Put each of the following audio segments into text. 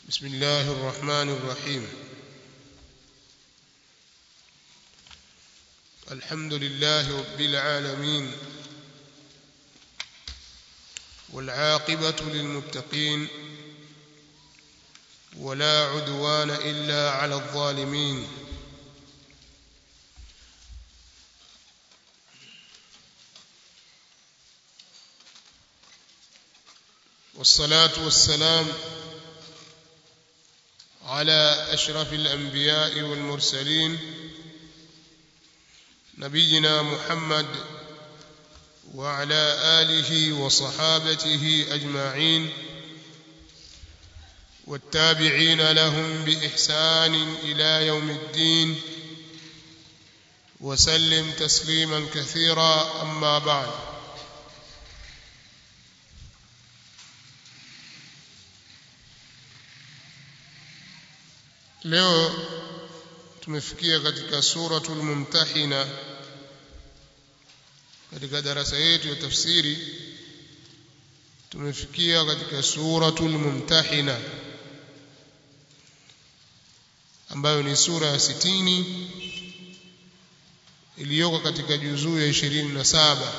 بسم الله الرحمن الرحيم الحمد لله رب العالمين والعاقبة للمتقين ولا عدوان إلا على الظالمين والصلاة والسلام على أشرف الأنبياء والمرسلين نبينا محمد وعلى آله وصحابته أجمعين والتابعين لهم بإحسان إلى يوم الدين وسلم تسليما كثيرا أما بعد leo tumefikia katika suratul mumtahina katika darasa yetu ya tafsiri tumefikia katika suratul mumtahina ambayo ni sura ya sitini iliyoko katika juzuu ya ishirini na saba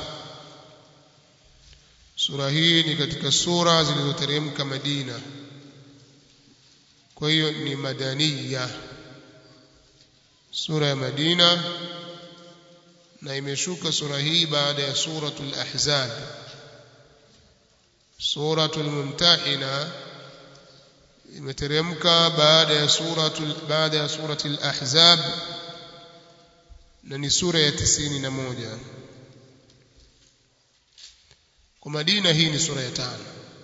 sura hii ni katika sura zilizoteremka Madina kwa hiyo ni madaniya sura ya Madina na imeshuka sura hii baada ya suratul ahzab suratul mumtahina imeteremka baada ya suratul baada ya suratul ahzab na ni sura ya tisini na moja kwa Madina hii ni sura ya tano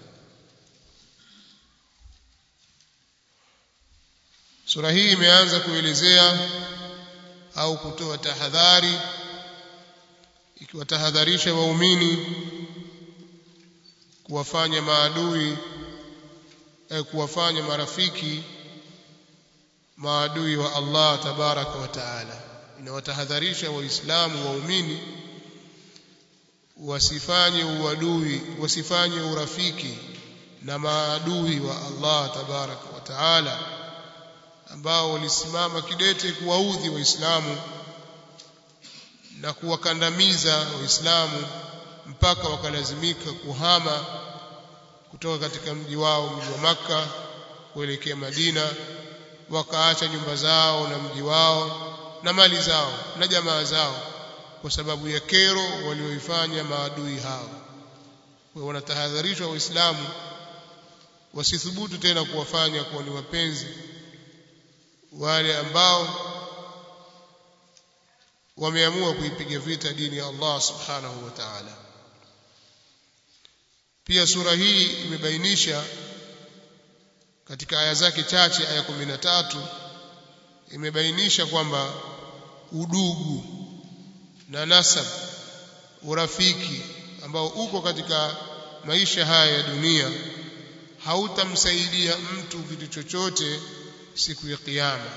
Sura hii imeanza kuelezea au kutoa tahadhari ikiwatahadharisha waumini kuwafanya maadui eh, kuwafanya marafiki maadui wa Allah tabaraka wa taala inawatahadharisha waislamu waumini wasifanye uadui wasifanye urafiki na maadui wa Allah tabaraka wa taala ambao walisimama kidete kuwaudhi waislamu na kuwakandamiza waislamu mpaka wakalazimika kuhama kutoka katika mji wao mji wa maka kuelekea Madina wakaacha nyumba zao na mji wao na mali zao na jamaa zao kwa sababu ya kero walioifanya maadui hao kwa wanatahadharishwa waislamu wasithubutu tena kuwafanya kuwa ni wapenzi wale ambao wameamua kuipiga vita dini ya Allah subhanahu wa ta'ala pia sura hii imebainisha katika aya zake chache aya 13 imebainisha kwamba udugu na nasab urafiki ambao uko katika maisha haya ya dunia hautamsaidia mtu kitu chochote siku ya kiyama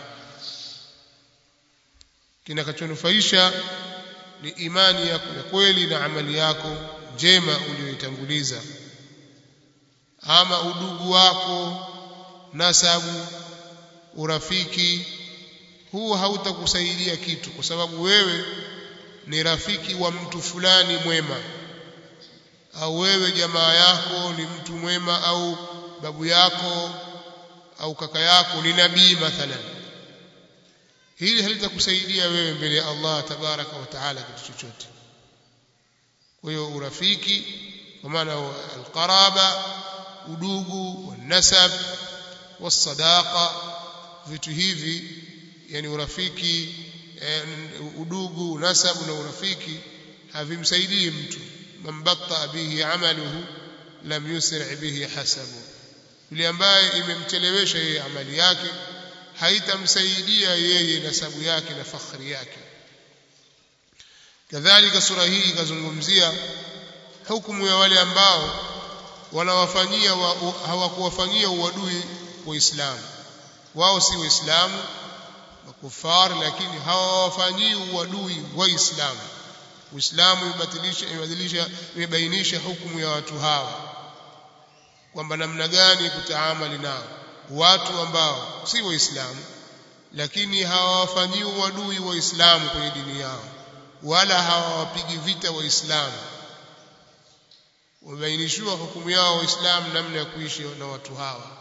kinakachonufaisha ni imani yako ya kweli na amali yako njema uliyoitanguliza ama udugu wako nasabu urafiki huu hautakusaidia kitu kwa sababu wewe ni rafiki wa mtu fulani mwema au wewe jamaa yako ni mtu mwema au babu yako au kaka yako ni nabii mathalan hili halitakusaidia wewe mbele ya Allah tabaraka wa taala kitu chochote kwa hiyo urafiki kwa maana alqaraba udugu wanasab wasadaqa vitu hivi yani urafiki udugu nasabu na urafiki havimsaidii mtu man batta bihi amaluhu lam yusri bihi hasabu yule ambaye imemchelewesha yeye amali yake haitamsaidia yeye nasabu yake na fakhri yake kadhalika sura hii ikazungumzia hukumu ya wale ambao wanawafanyia wa, hawakuwafanyia uadui waislamu wao si waislamu makufar lakini hawawafanyii uadui waislamu uislamu imebatilisha imebadilisha imebainisha hukumu ya watu hawa kwamba namna gani kutaamali nao watu ambao si waislamu lakini hawawafanyii uadui waislamu kwenye dini yao wala hawawapigi vita waislamu wamebainishiwa hukumu yao waislamu namna ya kuishi na watu hawa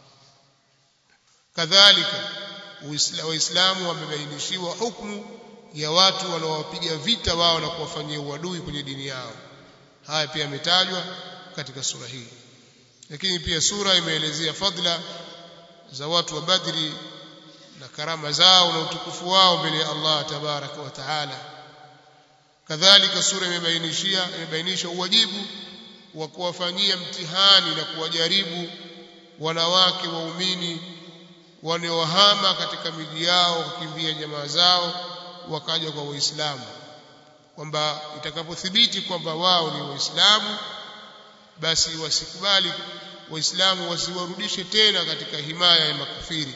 kadhalika waislamu wamebainishiwa hukumu ya watu wanaowapiga vita wao na kuwafanyia uadui kwenye dini yao haya pia yametajwa katika sura hii lakini pia sura imeelezea fadla za watu wa Badri na karama zao na utukufu wao mbele ya Allah tabaraka wa taala kadhalika sura imebainishia imebainisha uwajibu wa kuwafanyia mtihani na kuwajaribu wanawake waumini wanaohama katika miji yao kukimbia jamaa zao wakaja kwa waislamu kwamba itakapothibiti kwamba wao ni waislamu basi wasikubali waislamu wasiwarudishe tena katika himaya ya makafiri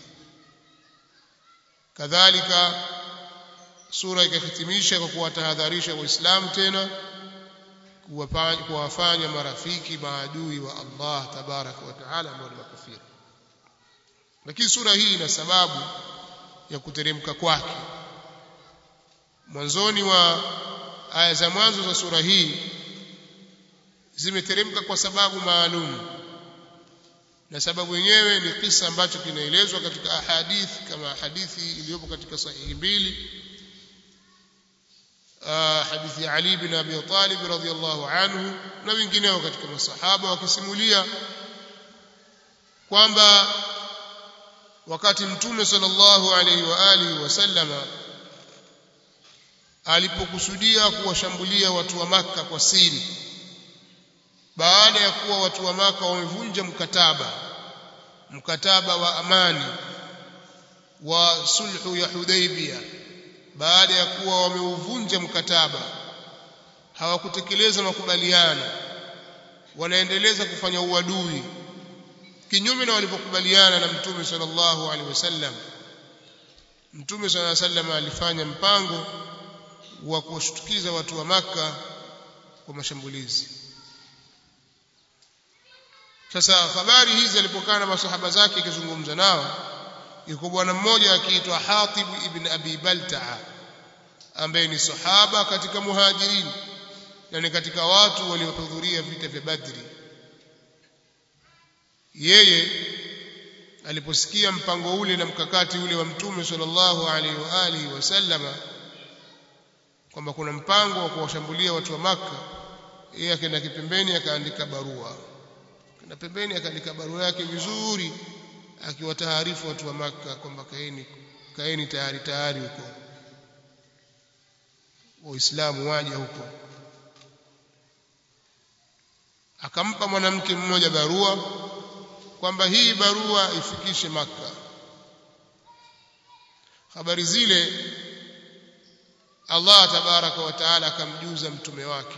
kadhalika sura ikahitimisha kwa kuwatahadharisha waislamu tena kuwafanya marafiki maadui wa Allah tabaraka wa taala ambao ni makafiri lakini sura hii ina sababu ya kuteremka kwake mwanzoni wa aya za mwanzo za sura hii zimeteremka kwa sababu maalum na sababu yenyewe ni kisa ambacho kinaelezwa katika ahadithi kama hadithi iliyopo katika sahihi mbili hadithi ya Ali bin Abi Talib radhiyallahu anhu na wengineo katika masahaba wakisimulia kwamba wakati mtume sallallahu alaihi wa alihi wasallama alipokusudia kuwashambulia watu wa maka kwa siri baada ya kuwa watu wa maka wamevunja mkataba mkataba wa amani wa sulhu ya Hudaybia baada ya kuwa wameuvunja mkataba hawakutekeleza makubaliano wanaendeleza kufanya uadui kinyume na walivyokubaliana na mtume sallallahu alaihi wasallam mtume sallallahu alaihi wasallam alifanya mpango wa kuwashtukiza watu wa maka kwa mashambulizi sasa habari hizi alipokaa na masahaba zake akizungumza nao yuko bwana mmoja akiitwa Hatib ibn Abi Baltaa ambaye ni sahaba katika muhajirin na ni katika watu waliohudhuria vita vya Badri yeye aliposikia mpango ule na mkakati ule wa mtume sallallahu alaihi wa alihi wasallama kwamba kuna mpango wa kuwashambulia watu wa maka yeye akaenda kipembeni akaandika barua na pembeni akaandika barua yake vizuri akiwataarifu watu wa maka kwamba kaeni kaeni tayari tayari huko waislamu waje huko akampa mwanamke mmoja barua kwamba hii barua ifikishe maka habari zile Allah tabaraka wa taala akamjuza mtume wake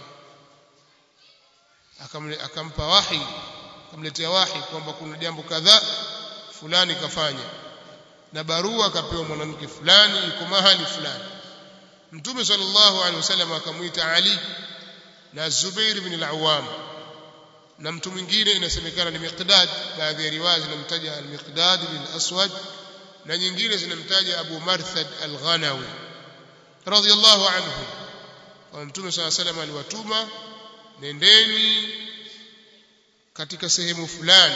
akampa wahi akamletea wahi kwamba kuna jambo kadhaa fulani kafanya na barua akapewa mwanamke fulani yuko mahali fulani mtume sallallahu alaihi wasallam akamuita Ali na Zubair ibn al-Awwam na mtu mwingine inasemekana ni Miqdad baadhi ya riwaya zinamtaja al-Miqdad bin Aswad na nyingine zinamtaja Abu Marthad al-Ghanawi radiyallahu anhu kwa mtume sallallahu alaihi wasallam aliwatuma nendeni katika sehemu fulani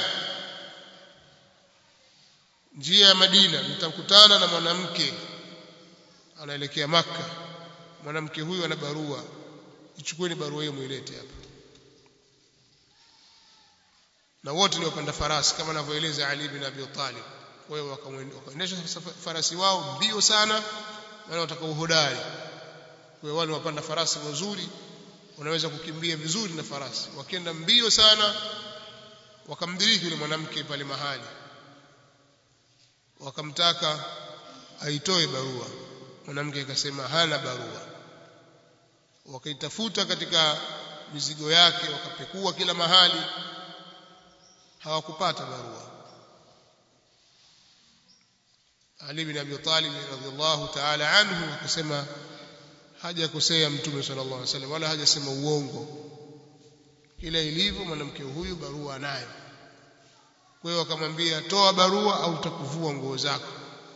njia ya Madina mtakutana na mwanamke anaelekea maka mwanamke huyu ana barua ichukueni barua hiyo muilete hapa na wote ni wapanda farasi kama anavyoeleza Ali bin Abi Talib kwa hiyo wakaendesha farasi wao mbio sana wale wataka uhodari kwa hiyo wale wapanda farasi wazuri wanaweza kukimbia vizuri na farasi wakienda mbio sana wakamdiriki yule mwanamke pale mahali wakamtaka aitoe barua mwanamke akasema hana barua wakaitafuta katika mizigo yake wakapekua kila mahali hawakupata barua Ali bin Abi Talib radhiallahu ta'ala anhu akasema hajakosea mtume sallallahu alaihi wasallam wala hajasema uongo kila ilivyo mwanamke huyu barua anayo kwa hiyo akamwambia toa barua au utakuvua nguo zako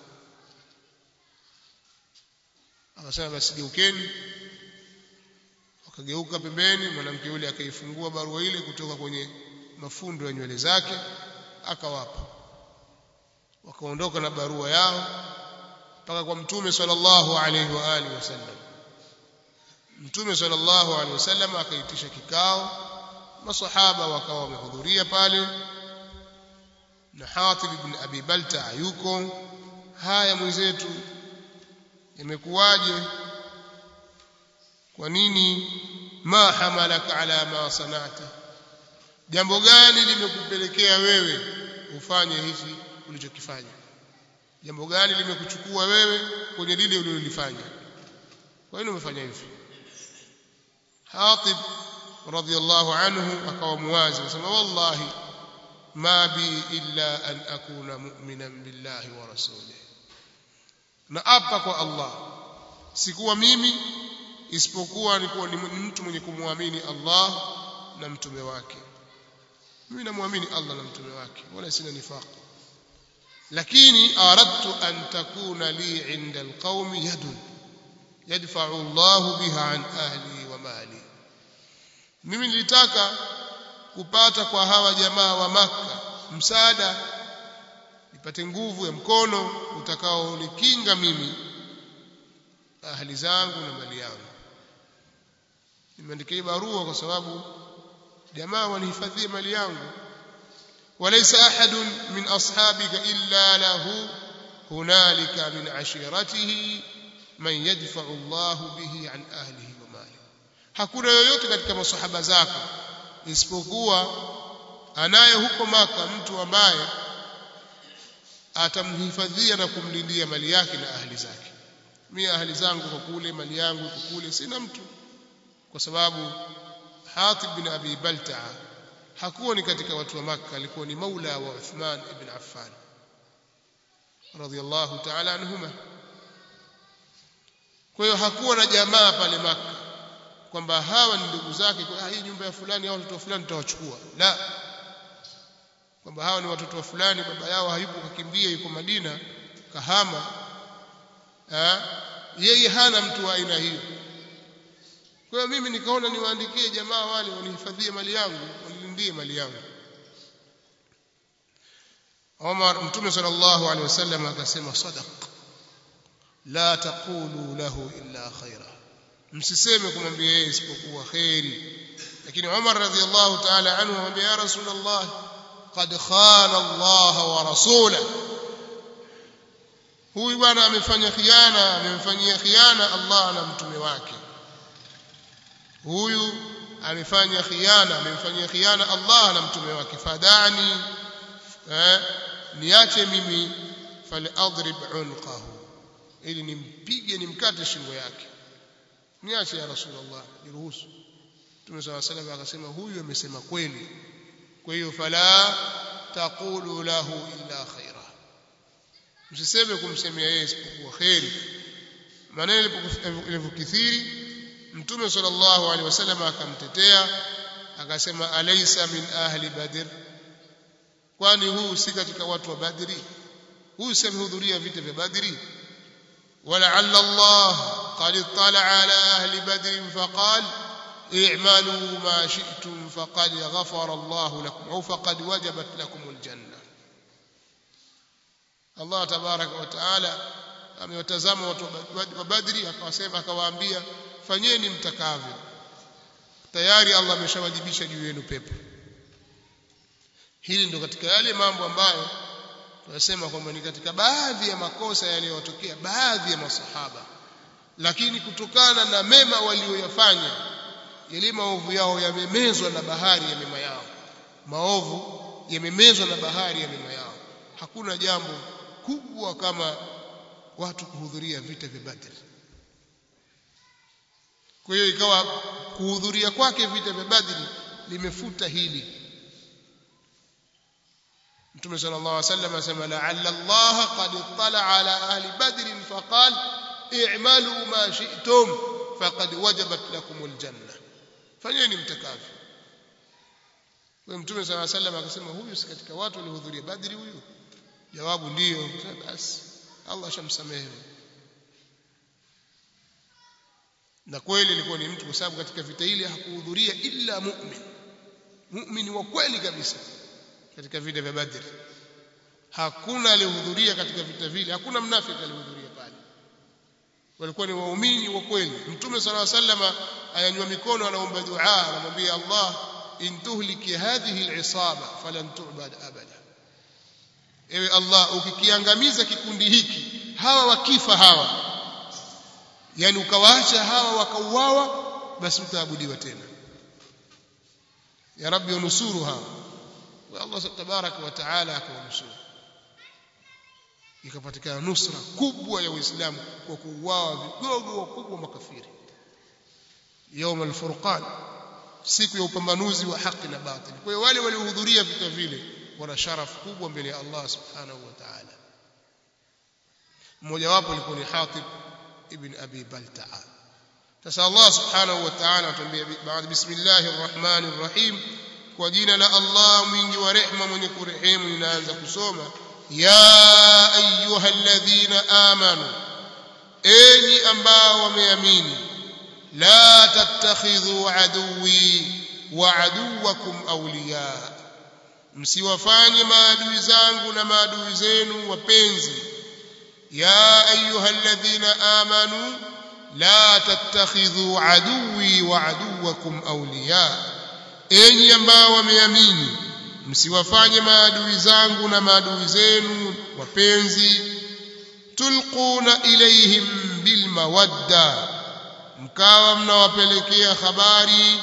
akasema basi geukeni wakageuka pembeni mwanamke yule akaifungua barua ile kutoka kwenye mafundo ya nywele zake akawapa wakaondoka na barua yao mpaka kwa mtume sallallahu alaihi wa alihi wasallam mtume sallallahu alaihi wasallam akaitisha kikao masahaba wakawa wamehudhuria pale na Hatib ibn Abi Balta yuko haya mwenzetu imekuwaje kwa nini ma hamalaka ala ma sanata jambo gani limekupelekea wewe ufanye hivi ulichokifanya jambo gani limekuchukua wewe kwenye lile ulilofanya kwa nini umefanya hivi Hatib radhiallahu anhu akawa muwazi akasema wallahi ma bi illa an akuna mu'minan billahi wa rasulih na apa kwa Allah sikuwa mimi isipokuwa nilikuwa ni mtu mwenye kumwamini Allah na mtume wake mimi namwamini Allah na mtume wake wala sina nifaq lakini aradtu an takuna li inda alqaumi yadun yadfa'u Allah biha an ahli wa mali mimi nilitaka kupata kwa hawa jamaa wa maka msaada nipate nguvu ya mkono utakaonikinga mimi ahli zangu na mali yangu nimeandikia barua kwa sababu jamaa wanihifadhie mali yangu وليس أحد من أصحابك إلا له هنالك من عشيرته من يدفع الله به عن أهله وماله hakuna yoyote katika masahaba zako isipokuwa anaye huko maka mtu ambaye atamhifadhia na kumlindia mali yake na ahli zake mimi ahli zangu kwa kule mali yangu kwa kule sina mtu kwa sababu Hatib bin Abi Balta'a hakuwa ni katika watu wa Makka alikuwa ni maula wa Uthman ibn Affan radhiyallahu ta'ala anhuma kwa hiyo hakuwa na jamaa pale Makka kwamba hawa ni ndugu zake kwa hii nyumba ya fulani au watoto wa fulani tutawachukua la kwamba hawa ni watoto wa fulani baba yao hayupo kakimbia yuko Madina kahama ha? yeye hana mtu wa aina hiyo kwa hiyo mimi nikaona niwaandikie jamaa wale wanihifadhie mali yangu wanilindie mali yangu Omar Mtume sallallahu alaihi wasallam akasema sadaq la taqulu lahu illa khaira msiseme kumwambia yeye isipokuwa khairi lakini Umar radhiallahu ta'ala anhu amwambia ya rasulullah qad khana Allah wa rasulahu huyu bwana amefanya khiana amemfanyia khiana Allah na mtume wake huyu amefanya khiana amemfanyia khiana Allah na mtume wake fadani eh, niache mimi faladrib unqahu ili nimpige nimkate shingo yake niache ya rasulullah niruhusu mtume swalla salam akasema huyu amesema kweli kwa hiyo fala taqulu lahu illa khaira msiseme kumsemea yeye isipokuwa khairi maneno yalipokithiri mtume sallallahu alaihi wasallam akamtetea akasema alaysa min ahli badr kwani huu si katika watu wa badri huyu si amehudhuria vita vya badri ولعل الله قد اطلع على أهل بدر فقال اعملوا ما شئتم فقد غفر الله لكم أو فقد وجبت لكم الجنة Allah tabaraka wa taala amewatazama watu wa Badri akawasema akawaambia fanyeni mtakavyo tayari Allah ameshawajibisha juu yenu pepo hili ndo katika yale mambo ambayo tunasema kwamba ni katika baadhi ya makosa yaliyotokea baadhi ya masahaba lakini kutokana na mema walioyafanya yale maovu yao yamemezwa na bahari ya mema yao maovu yamemezwa na bahari ya mema yao hakuna jambo kubwa kama watu kuhudhuria vita vya Badr. Kwa hiyo ikawa kuhudhuria kwake vita vya Badr limefuta hili. Mtume sallallahu alaihi wasallam asema la'alla Allah qad ittala ala ahli Badr faqal i'malu ma shi'tum faqad wajabat lakum aljanna. Fanyeni mtakavyo. kwa mtume sala sallam akasema huyu si katika watu waliohudhuria badri huyu jawabu ndiyo basi Allah shamsamehe na kweli ilikuwa ni mtu kwa sababu katika vita ile hakuhudhuria illa mu'min mu'min wa kweli kabisa katika vita vya badri hakuna aliyehudhuria katika vita vile hakuna mnafiki aliyehudhuria pale walikuwa ni waumini wa kweli mtume sala sallama ayanywa mikono anaomba dua anamwambia Allah in tuhliki hadhihi al'isaba falan tu'bad abada ewe Allah ukikiangamiza kikundi hiki hawa wakifa hawa yani ukawaacha hawa wakauawa basi utaabudiwa tena ya rabbi unusuru hawa wa Allah tabaraka wa taala akawanusuru ikapatikana nusra kubwa ya Uislamu kwa kuuawa vigogo wakubwa makafiri يوم الفرقان siku ya upambanuzi wa haki na batili kwa hiyo wale waliohudhuria vita vile wana sharafu kubwa mbele ya Allah subhanahu wa ta'ala mmoja wapo alikuwa ni Hatib ibn Abi Balta'a sasa Allah subhanahu wa ta'ala atuambia baada bismillahir rahmanir rahim kwa jina la Allah mwingi wa rehema mwenye kurehemu ninaanza kusoma ya ayyuhalladhina amanu enyi ambao wameamini la tattakhidhu aduwi wa aduwakum awliya msiwafanye maadui zangu na maadui zenu wapenzi ya ayyuhalladhina amanu la tattakhidhu aduwi wa aduwakum awliya enyi ambao wameamini msiwafanye maadui zangu na maadui zenu wapenzi tulquna ilayhim bilmawadda mkawa mnawapelekea habari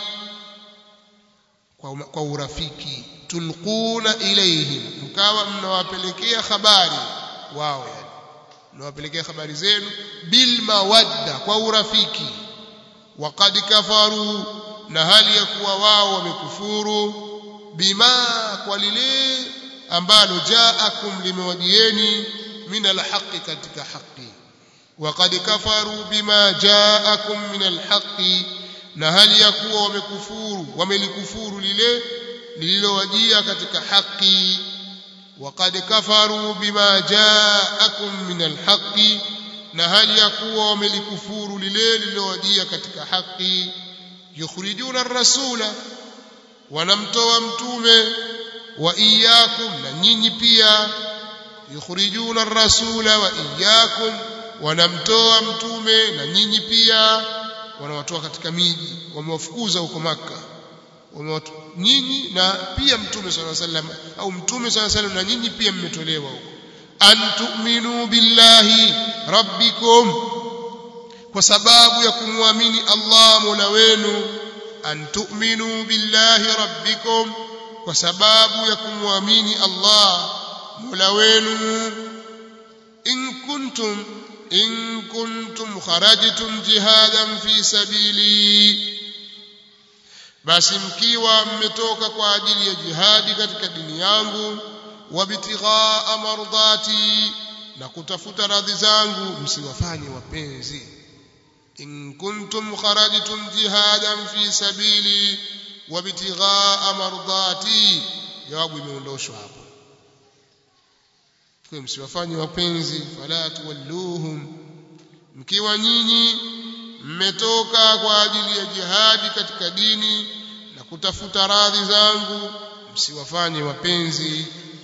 kwa, kwa urafiki tulquna ilayhim mkawa mnawapelekea habari wao yani mnawapelekea habari zenu bilmawadda kwa urafiki waqad kafaru na hali ya kuwa wao wamekufuru bima kwa lile ambalo jaakum limewajieni min alhaqi katika haki waqad kafaru bima jaakum min alhaqi na hali ya kuwa wamekufuru wamelikufuru lile lililowajia katika haki waqad kafaru bima jaakum min alhaqi na hali ya kuwa wamelikufuru lile lililowajia katika haki yukhrijuna ar-rasula wanamtoa mtume wa iyyakum na nyinyi pia yukhrijuna ar-rasula wa iyyakum wanamtoa mtume na nyinyi pia wanawatoa katika miji wamewafukuza huko maka wamewatoa nyinyi na pia mtume swalla sallam au mtume swalla sallam na nyinyi pia mmetolewa huko an tu'minu billahi rabbikum kwa sababu ya kumwamini Allah mola wenu an tu'minu billahi rabbikum kwa sababu ya kumwamini Allah mola wenu in kuntum in kuntum kharajtum jihadan fi sabili basi mkiwa mmetoka kwa ajili ya jihadi katika dini yangu wabtighaa mardati na kutafuta radhi zangu msiwafanye wapenzi in kuntum kharajtum jihadan fi sabili wabtighaa mardati jawabu imeondoshwa hapo kwa msiwafanye wapenzi fala tuwalluhum mkiwa nyinyi mmetoka kwa ajili ya jihadi katika dini na kutafuta radhi zangu msiwafanye wapenzi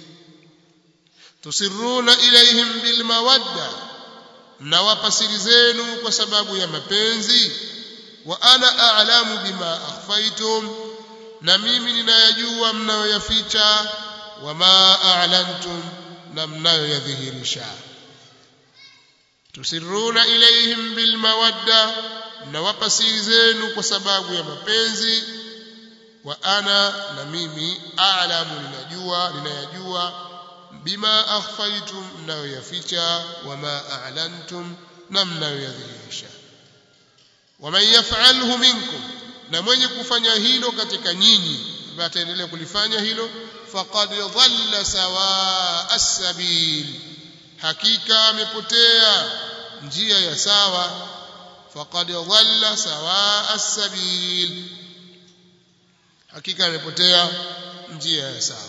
tusiruna ilaihim bilmawadda mnawapa siri zenu kwa sababu ya mapenzi wa ana a'lamu bima akhfaytum na mimi ninayajua mnayoyaficha wama a'lantum na mnayoyadhihirisha tusiruna ilaihim bilmawadda mnawapa siri zenu kwa sababu ya mapenzi wa ana na mimi a'lamu ninajua ninayajua bima akhfaytum mnayoyaficha wama a'lantum na mnayoyadhihirisha waman yaf'alhu minkum na mwenye kufanya hilo katika nyinyi ambaye ataendelea kulifanya hilo faqad dhalla sawa as-sabil hakika amepotea njia ya sawa faqad dhalla sawa as-sabil hakika amepotea njia ya sawa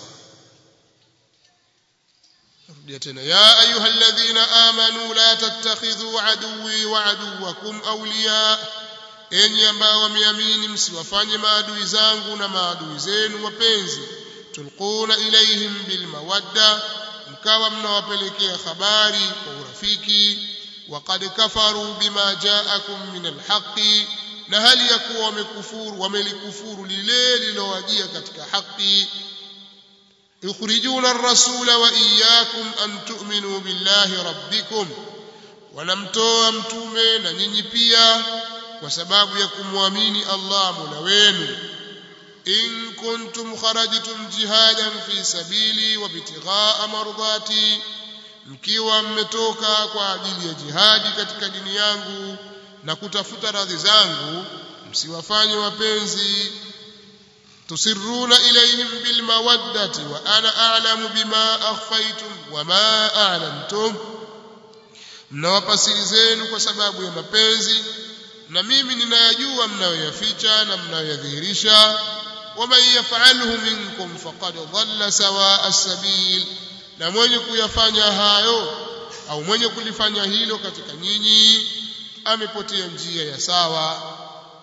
rudia tena ya ayuha alladhina amanu la tattakhidhu aduwi wa aduwakum awliya enyi ambao wameamini msiwafanye maadui zangu na maadui zenu wapenzi tulquna ilaihim bilmawadda mkawa mnawapelekea habari kwa urafiki waqad kafaru bima jaakum min alhaqi na hali ya kuwa wamekufuru wamelikufuru lile lilowajia katika haki yukhrijuna ar-rasula wa iyyakum an tu'minu billahi rabbikum wanamtoa mtume na nyinyi pia kwa sababu ya kumwamini Allah Mola wenu in kuntum kharajtum jihadan fi sabili wa bitighaa mardati mkiwa mmetoka kwa ajili ya jihadi katika dini yangu na kutafuta radhi zangu msiwafanye wapenzi tusirruna ilayhim bilmawaddati wa ana a'lamu bima akhfaytum wa ma a'lantum mnawapa siri zenu kwa sababu ya mapenzi na mimi ninayajua mnayoyaficha na mnayoyadhihirisha waman yaf'alhu minkum faqad dhalla sawa as-sabil na mwenye kuyafanya hayo au mwenye kulifanya hilo katika nyinyi amepotea njia ya sawa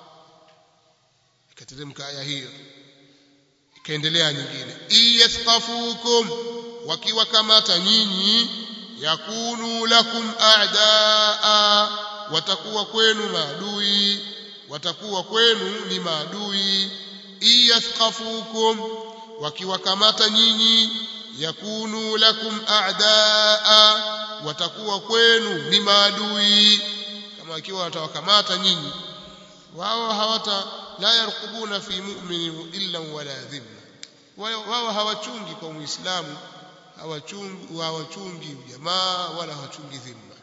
ikateremka aya hiyo ikaendelea nyingine iyathqafukum wakiwakamata nyinyi yakunu lakum a'daa watakuwa kwenu maadui watakuwa kwenu ni maadui iyathqafukum wakiwakamata nyinyi yakunu lakum a'daa watakuwa kwenu ni maadui kama ikiwa watawakamata nyinyi wao hawata la yarqubuna fi mu'minin illa wala dhimma wao hawachungi kwa muislamu hawachungi hawachungi jamaa wala hawachungi dhimma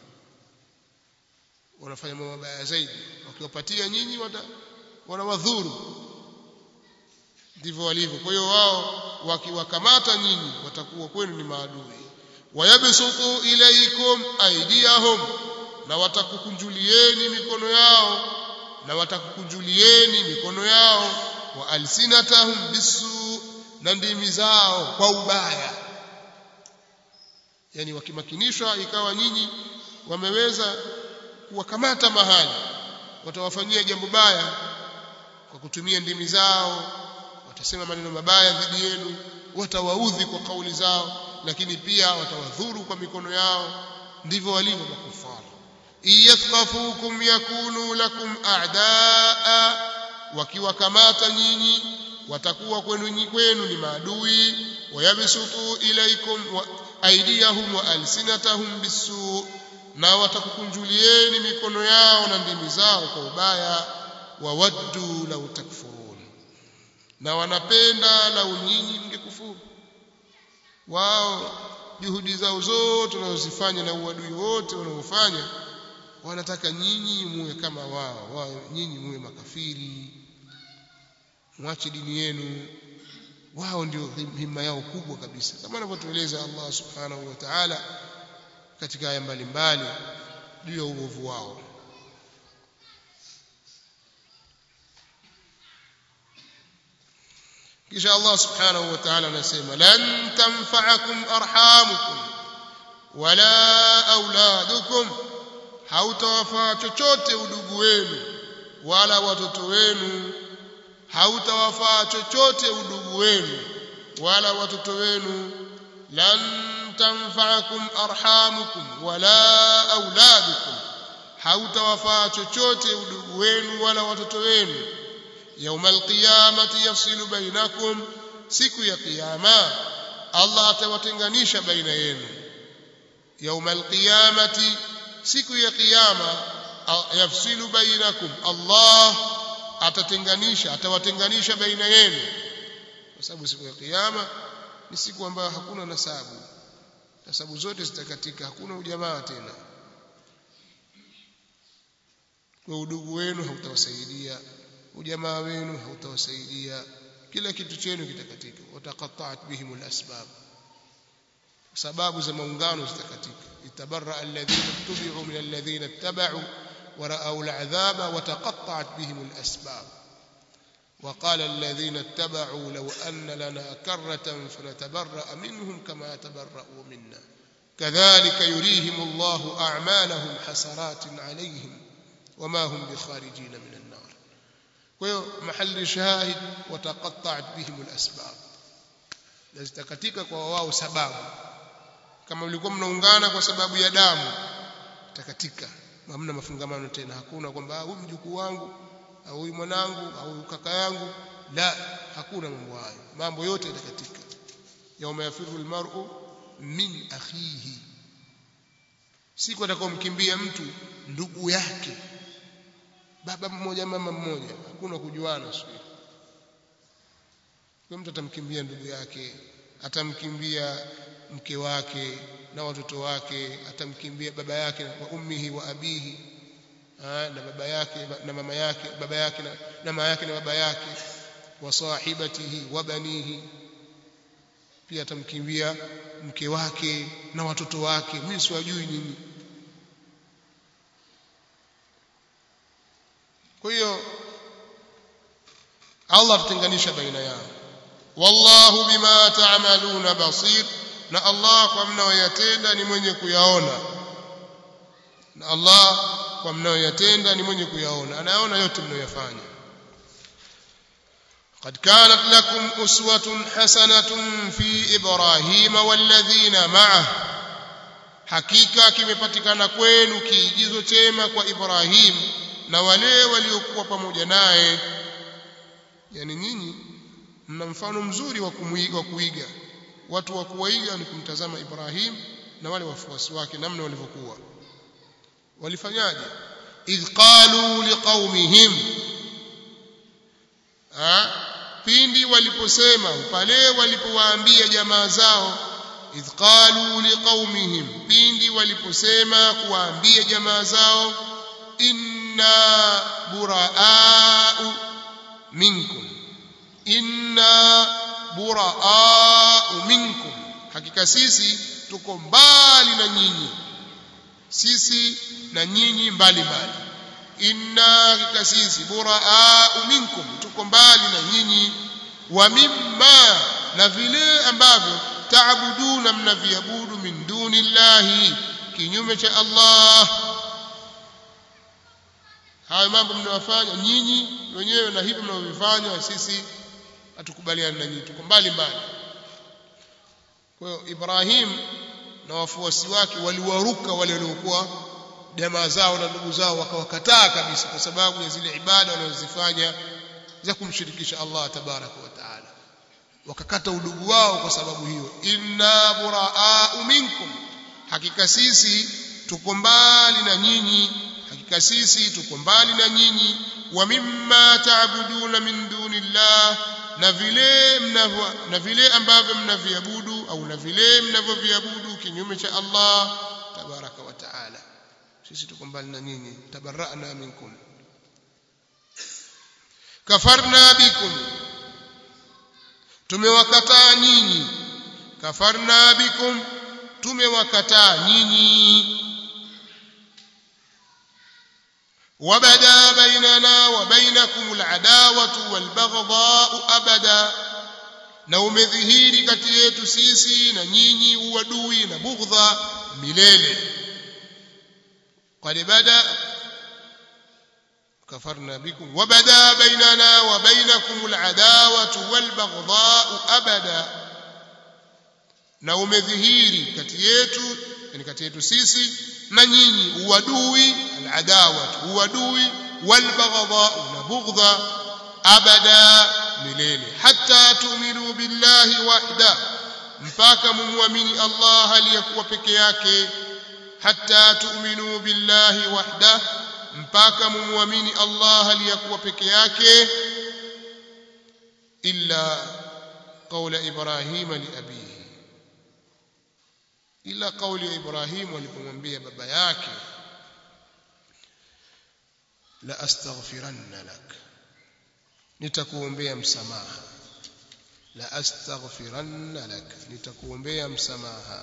wanafanya mambo mabaya zaidi wakiwapatia nyinyi wanawadhuru ndivyo walivyo kwa hiyo wao wakiwakamata nyinyi watakuwa kwenu ni maadui wayabsutu ilaikum aydiyahum na watakukunjulieni mikono yao na watakukunjulieni mikono yao wa alsinatahum bisu na ndimi zao kwa ubaya yani wakimakinishwa ikawa nyinyi wameweza kuwakamata mahali watawafanyia jambo baya kwa kutumia ndimi zao watasema maneno mabaya dhidi yenu watawaudhi kwa kauli zao lakini pia watawadhuru kwa mikono yao ndivyo walivyo makufara iyathqafukum yakunu lakum a'daa wakiwakamata nyinyi watakuwa kwenu kwenu ni maadui wayabsutu ilaikum wa aydiyahum wa alsinatahum bisu na watakukunjulieni mikono yao na ndimi zao kwa ubaya wawaddu law takfurun na wanapenda lau nyinyi mngekufuru wao juhudi zao zote wanazozifanya na uadui wote wanaofanya wanataka nyinyi muwe kama wao wao nyinyi muwe makafiri mwache dini yenu wao ndio himma yao kubwa kabisa kama anavyotueleza Allah subhanahu wa ta'ala katika aya mbalimbali juu ya uovu wao kisha Allah subhanahu wa ta'ala anasema lan tanfa'akum arhamukum wala auladukum hautawafaa chochote udugu wenu wala watoto wenu hautawafaa chochote udugu wenu wala watoto wenu lan tanfa'akum arhamukum wala auladukum hautawafaa chochote udugu wenu wala watoto wenu يوم القيامة يفصل بينكم siku ya kiyama Allah atawatenganisha baina yenu يوم القيامة siku ya kiyama yafsilu bainakum Allah atatenganisha atawatenganisha baina yenu kwa sababu siku ya kiyama ni siku ambayo hakuna nasabu nasabu zote zitakatika hakuna ujamaa tena kwa udugu wenu hautawasaidia ujamaa wenu hautawasaidia kila kitu chenu kitakatika wataqatta'at bihim alasbab sababu za maungano zitakatika itabarra alladhina tubi'u min alladhina ittaba'u wa ra'aw al'adhaba wa taqatta'at bihim alasbab وقال الذين اتبعوا لو أن لنا كرة فنتبرأ منهم كما تبرأوا منا كذلك يريهم الله أعمالهم حسرات عليهم وما هم بخارجين من النار محل شاهد وتقطعت بهم الأسباب zitakatika kwa wao sababu kama mlikuwa mnaungana kwa sababu ya damu takatika hamna mafungamano tena hakuna kwamba huyu mjukuu wangu au huyu mwanangu au huyu kaka yangu la hakuna mambo hayo mambo yote yatakatika yauma yafiru almar'u min akhihi siku atakaomkimbia mtu ndugu yake baba mmoja mama mmoja hakuna kujuana siku kwa mtu atamkimbia ndugu yake atamkimbia mke wake na watoto wake atamkimbia baba yake wa ummihi wa abihi na baba yake na mama yake baba yake na, na mama yake na baba yake wa sahibatihi wa banihi pia atamkimbia mke wake na watoto wake mimi siwajui nyinyi kwa hiyo Allah tutenganisha baina yao wallahu bima ta'maluna basir na Allah kwa mnayoyatenda ni mwenye kuyaona na Allah kwa mnayoyatenda ni mwenye kuyaona anayaona yote mnayoyafanya قد كانت لكم أسوة حسنة في إبراهيم والذين معه hakika kimepatikana kwenu kiigizo chema kwa Ibrahim na wale waliokuwa pamoja naye yani nyinyi mna mfano mzuri wa kumuiga wa kuiga watu wa kuiga ni kumtazama Ibrahim na wale wafuasi wake namna walivyokuwa walifanyaje idh qalu liqaumihim pindi waliposema pale walipowaambia jamaa zao idh qalu liqaumihim pindi waliposema kuwaambia jamaa zao inna buraa'u minkum inna buraa'u minkum hakika sisi tuko mbali na nyinyi sisi na nyinyi mbali mbali inna hakika sisi buraa'u minkum tuko mbali na nyinyi wa mimma na vile ambavyo taabuduna mnaviabudu min dunillahi kinyume cha Allah hayo mambo mnayofanya nyinyi wenyewe na hivyo mnavyofanya sisi hatukubaliani na nyinyi tuko mbali mbali kwa hiyo Ibrahim na wafuasi wake waliwaruka wale waliokuwa jamaa zao na ndugu zao wakawakataa kabisa kwa sababu ya zile ibada wanazozifanya za kumshirikisha Allah tabaraka wa taala wakakata udugu wao kwa sababu hiyo inna buraa'u minkum hakika sisi tuko mbali na nyinyi hakika sisi tuko mbali na nyinyi wa mimma taabuduna min dunillah na vile mnavyo na vile ambavyo mnaviabudu au na vile mnavyoviabudu kinyume cha Allah tabaraka wa taala sisi tuko mbali na nyinyi tabarra'na minkum kafarna bikum tumewakataa nyinyi kafarna bikum tumewakataa nyinyi وبدا بيننا وبينكم العداوة والبغضاء أبدا na umedhihiri kati yetu sisi na nyinyi uadui na bughdha milele qad bada kafarna bikum wa bada bainana wa bainakum al'adawatu wal baghdha'u abada na umedhihiri kati yetu yani kati yetu sisi na nyinyi uadui al'adawa uadui wal baghdha na bughdha abada milele hatta tu'minu billahi wahda mpaka mumwamini Allah aliyekuwa peke yake hatta tu'minu billahi wahda mpaka mumwamini Allah aliyekuwa peke yake illa qawla ibrahima li abihi ila kauli ya Ibrahim alipomwambia baba yake la astaghfiranna lak nitakuombea msamaha la astaghfiranna lak nitakuombea msamaha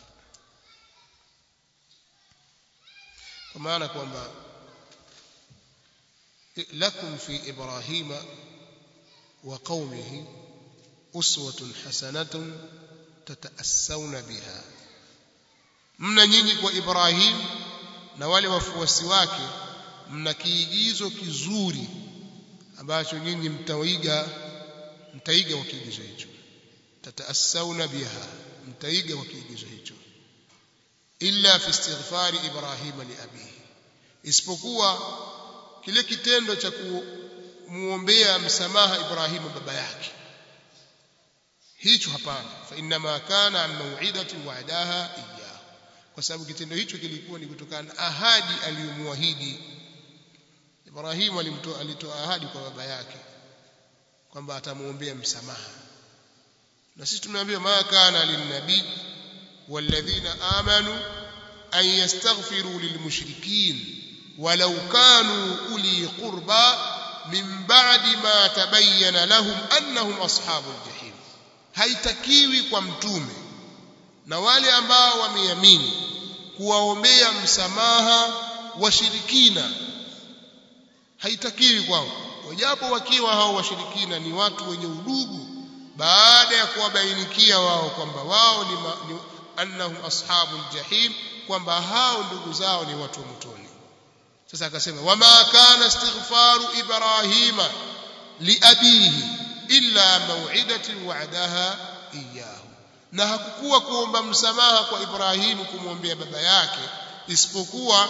kwa maana kwamba lakum fi ibrahima wa qaumihi uswatun hasanatun tataassawna biha mna nyinyi kwa Ibrahim na wale wafuasi wake mna kiigizo kizuri ambacho nyinyi mtaiga mtaiga kwa kiigizo hicho tataassawna biha mtaiga kwa kiigizo hicho illa fi istighfari Ibrahim li abihi isipokuwa kile kitendo cha kumuombea msamaha Ibrahimu baba yake hicho hapana fa inma kana an mau'idati wa'daha iyyahu kwa sababu kitendo hicho kilikuwa ni kutokana na ahadi aliyomwahidi Ibrahimu alimtoa alitoa ahadi kwa baba yake kwamba atamuombea msamaha na sisi tumeambiwa ma kana linnabii walladhina amanu an yastaghfiru lilmushrikin ولو كانوا أولي قربى من بعد ما تبين لهم أنهم أصحاب الجحيم haitakiwi kwa mtume na wale ambao wameamini kuwaombea msamaha washirikina haitakiwi kwao wajapo wakiwa hao washirikina ni watu wenye udugu baada ya kuwabainikia wao kwamba wao ni, ma, ni annahum ashabul jahim kwamba hao ndugu zao ni watu wa motoni sasa akasema wama kana istighfaru ibrahima liabihi illa maw'idatin wa'adaha iyyahu na hakukuwa kuomba msamaha kwa Ibrahimu kumwombea baba yake isipokuwa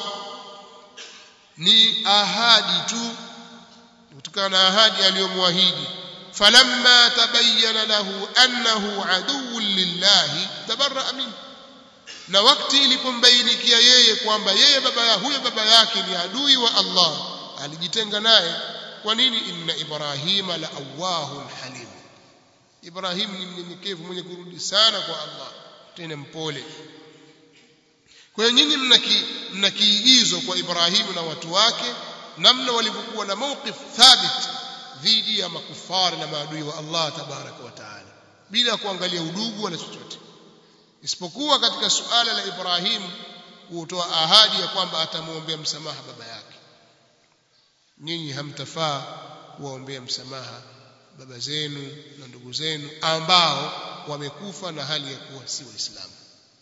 ni ahadi tu kutokana na ahadi aliyomwahidi falamma tabayyana lahu annahu aduwwun lillahi tabarra'a minhu na wakati ilipombainikia yeye kwamba yeye baba ya huyo baba yake ni adui wa Allah alijitenga naye kwa nini inna ibrahima la awahun halim ibrahim ni mnyenyekevu mwenye kurudi sana kwa Allah tena mpole kwa hiyo nyinyi mna kiigizo kwa ibrahimu na watu wake namna walivyokuwa na mawqif thabit dhidi ya makufari na maadui wa Allah tabaraka wa taala bila kuangalia udugu wala chochote isipokuwa katika suala la Ibrahim kutoa ahadi ya kwamba atamwombea msamaha baba yake nyinyi hamtafaa kuwaombea msamaha baba zenu na ndugu zenu ambao wamekufa na hali ya kuwa si waislamu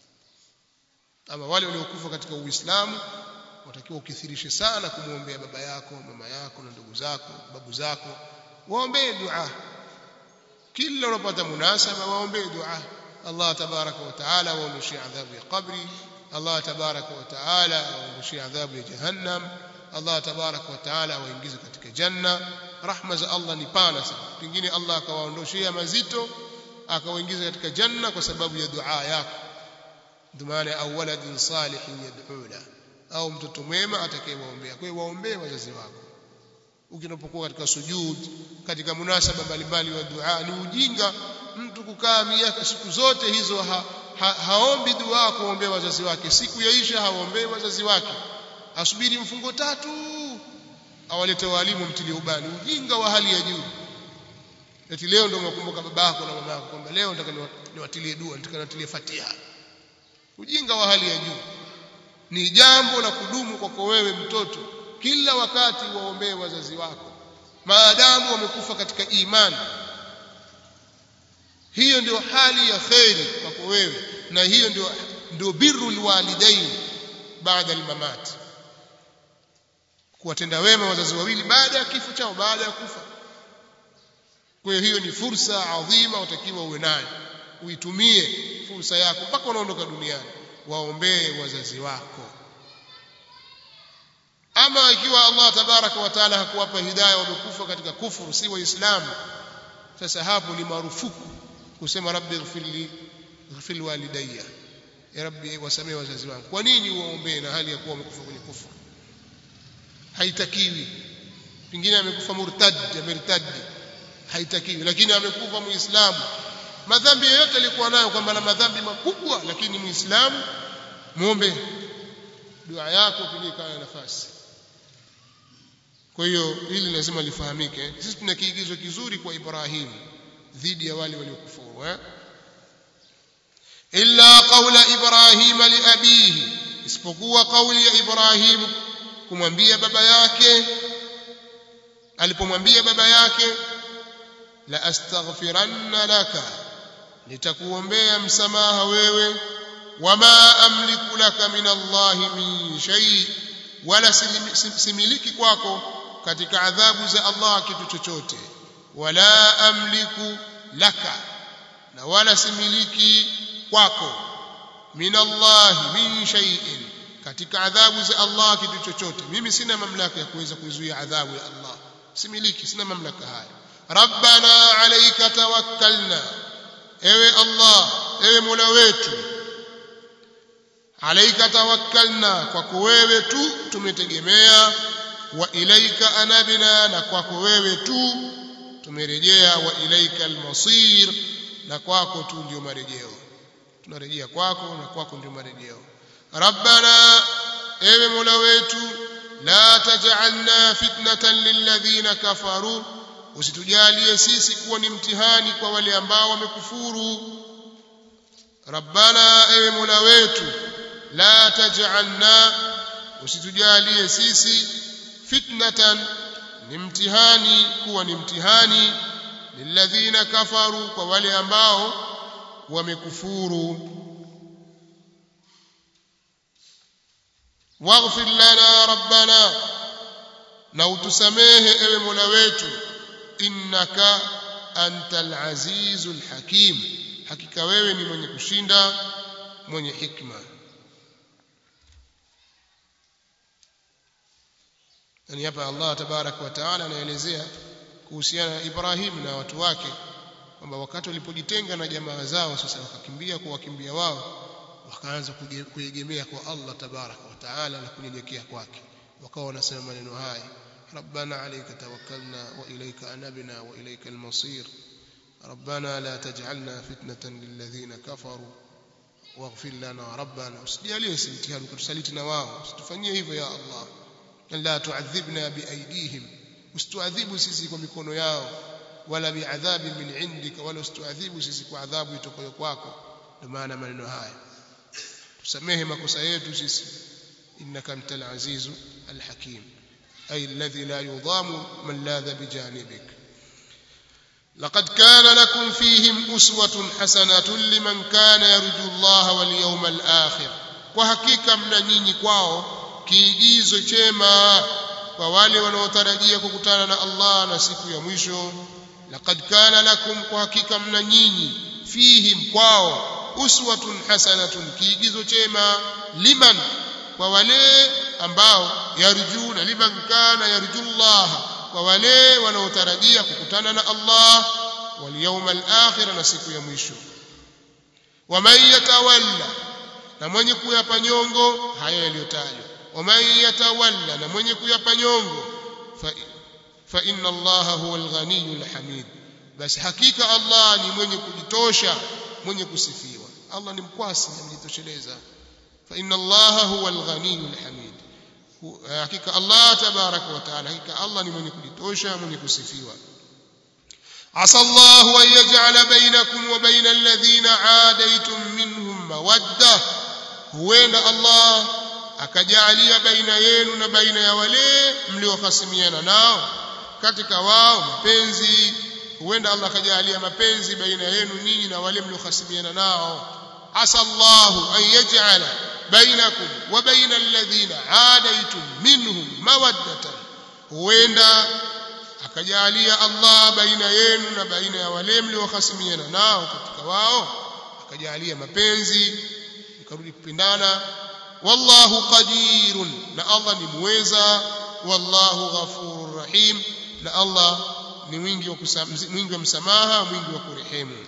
ama wale waliokufa katika uislamu watakiwa ukithirishe sana kumwombea baba yako mama yako na ndugu zako babu zako waombee dua kila unapata munasaba waombee dua Allah tabaraka wa taala waondoshie adhabu ya qabri Allah tabaraka wa taala waondoshie adhabu ya jahannam Allah tabaraka wa taala waingize katika janna rahma za Allah ni pana sana pengine Allah akawaondoshia mazito akawaingiza katika janna kwa sababu ya dua yako ndio maana au waladin salihin yad'una au mtoto mwema atakayewaombea kwa hiyo waombee wazazi wako ukinapokuwa katika sujud katika munasaba mbalimbali wa dua ni ujinga mtu kukaa miaka siku zote hizo ha, ha, haombi dua kuombea wazazi wake siku yaisha haombei wazazi wake asubiri mfungo tatu awalete walimu mtilie ubani ujinga wa hali ya juu eti leo ndio unakumbuka babako na mamako kwamba leo nataka niwatilie dua nataka niwatilie fatiha ujinga wa hali ya juu ni jambo la kudumu kwako wewe mtoto kila wakati waombee wazazi wako maadamu wamekufa katika imani hiyo ndio hali ya kheri kwako wewe na hiyo ndio ndio birrul walidain baada almamat kuwatenda wema wazazi wawili baada ya kifo chao baada ya kufa kwa hiyo hiyo ni fursa adhima utakiwa uwe nayo uitumie fursa yako mpaka unaondoka duniani waombee wazazi wako ama ikiwa Allah tabaraka wa taala hakuwapa hidayah wamekufa katika kufuru si waislamu sasa hapo ni marufuku kusema rabbi ighfirli ighfir walidayya ya rabbi wasamee wazazi wangu kwa nini uwaombee na hali ya kuwa wamekufa kwenye kufuru haitakiwi pengine amekufa murtad amertadi haitakiwi lakini amekufa muislamu madhambi yoyote alikuwa nayo kwamba na madhambi makubwa lakini muislamu muombe dua yako pilika nafasi kwa hiyo hili lazima lifahamike sisi tuna kiigizo kizuri kwa Ibrahim dhidi ya wale waliokufuru eh illa qawla ibrahim li abihi isipokuwa kauli ya Ibrahim kumwambia baba yake alipomwambia baba yake la astaghfiranna laka nitakuombea msamaha wewe wama amliku laka min Allahi min shay wala similiki kwako katika adhabu za Allah kitu chochote wala amliku laka na wala similiki kwako min Allah min shay'in katika adhabu za Allah kitu chochote mimi sina mamlaka ya kuweza kuzuia adhabu ya Allah similiki sina mamlaka haya rabbana alayka tawakkalna ewe Allah ewe Mola wetu alayka tawakkalna kwako wewe tu tumetegemea wa ilaika anabna na kwako wewe tu tumerejea wa ilaika almasir na kwako tu ndio marejeo tunarejea kwako na kwako ndio marejeo rabbana ewe mola wetu la taj'alna fitnatan lilladhina kafaru usitujalie sisi kuwa ni mtihani kwa wale ambao wamekufuru rabbana ewe mola wetu la taj'alna usitujalie sisi fitnatan ni mtihani kuwa ni mtihani lilladhina kafaru kwa wale ambao wamekufuru waghfir lana rabbana na utusamehe ewe mola wetu innaka antal azizul hakim hakika wewe ni mwenye kushinda mwenye hikma yani hapa Allah tabarak wa taala anaelezea kuhusiana na Ibrahim na watu wake kwamba wakati walipojitenga na jamaa zao sasa wakakimbia kwa wakimbia wao wakaanza kuegemea kwa Allah tabarak wa taala na kunyenyekea kwake wakawa wanasema maneno haya ربنا عليك توكلنا وإليك أنبنا وإليك المصير ربنا لا تجعلنا فتنة للذين كفروا واغفر لنا ربنا usijaliwe simtihani kutusaliti wao usitufanyie hivyo ya Allah la tuadhibna biaidihim usituadhibu sisi kwa mikono yao wala biadhabi min indika wala usituadhibu sisi kwa adhabu itokayo kwako ndio maana maneno haya tusamehe makosa yetu sisi innaka antal azizu alhakim ay alladhi la yudamu man ladha bijanibik لقد كان لكم فيهم أسوة حسنة لمن كان يرجو الله واليوم الآخر وحقيقة من نيني kwao kiigizo chema kwa wale wanaotarajia kukutana na Allah na siku ya mwisho laqad kana lakum kwa hakika mna nyinyi fihim kwao uswatun hasanatun kiigizo chema liman kwa wale ambao yarjuna liman kana yarjullah kwa wale wanaotarajia kukutana na Allah wal yawmal akhir na siku ya mwisho waman yatawalla na mwenye kuyapa nyongo haya yaliyotajwa waman yatawalla na mwenye kuyapa nyongo fa, fa inna allaha huwa alghaniyyu alhamid basi hakika Allah ni mwenye kujitosha mwenye kusifiwa Allah ni mkwasi amejitosheleza fa inna allaha huwa alghaniyyu alhamid hakika Allah tabaraka wa taala hakika Allah ni mwenye kujitosha mwenye kusifiwa عسى الله أن يجعل بينكم وبين الذين عاديتم منهم مودة huenda Allah akajalia baina yenu na baina ya wale mliohasimiana nao katika wao mapenzi huenda Allah akajalia mapenzi baina yenu ninyi na wale mliohasimiana nao asa Allah an yaj'ala bainakum wa baina alladhina adaitum minhum mawaddatan huenda akajalia Allah baina yenu na baina ya wale mliohasimiana nao katika wao akajalia mapenzi mkarudi kupendana wallahu qadirun na Allah ni muweza wallahu ghafurur rahim na Allah ni mwingi wa mwingi wa msamaha mwingi wa kurehemu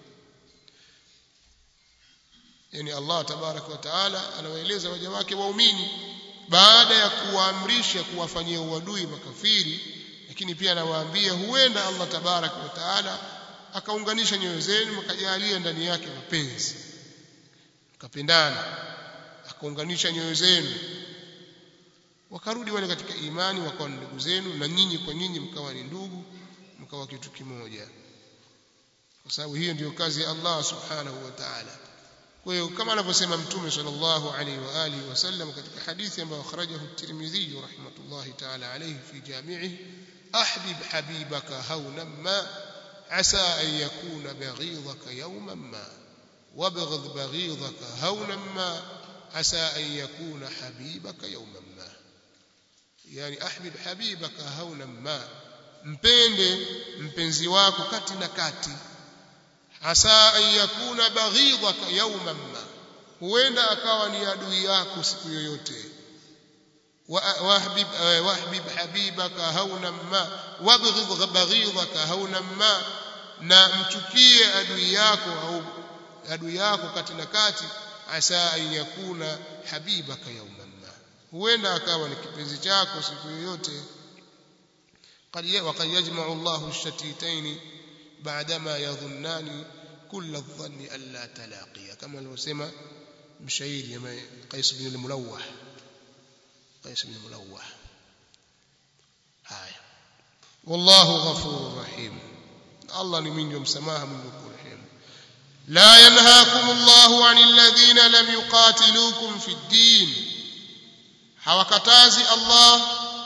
yani Allah tabarak wa taala anawaeleza waja wake waumini baada ya kuwaamrisha kuwafanyia uadui makafiri lakini pia anawaambia huenda Allah tabarak wa taala akaunganisha nyoyo zenu mkajalia ndani yake mapenzi mkapendana akaunganisha nyoyo zenu wakarudi wale katika imani wakawa ndugu zenu na nyinyi kwa nyinyi mkawa ni ndugu mkawa kitu kimoja kwa sababu hiyo ndiyo kazi ya Allah subhanahu wa ta'ala kwa hiyo kama anavyosema mtume sallallahu alaihi wa alihi wasallam katika hadithi ambayo akhrajahu at-Tirmidhi rahmatullahi ta'ala alayhi fi jami'ihi ahbib habibaka hawnan ma عسى أن يكون بغيضك يوما ما وابغض بغيضك هونا ما عسى أن يكون حبيبك يوما ما يعني أحبب حبيبك هونا ما mpende mpenzi wako kati na kati asa an yakuna baghidhaka yawman ma huenda akawa ni adui yako siku yoyote wahbib wahbib habibaka hawnan ma wabghidh baghidhaka hawnan ma na mchukie adui yako au adui yako kati na kati asa an yakuna habibaka yawman ma huenda akawa ni kipenzi chako siku yoyote وقد يجمع الله الشتيتين بعدما يظنان كل الظن ألا تلاقيا كما لو سمى مشاير قيس بن الملوح قيس بن الملوح هاي والله غفور رحيم الله من يوم سماها من يكون رحيم لا ينهاكم الله عن الذين لم يقاتلوكم في الدين hawakatazi Allah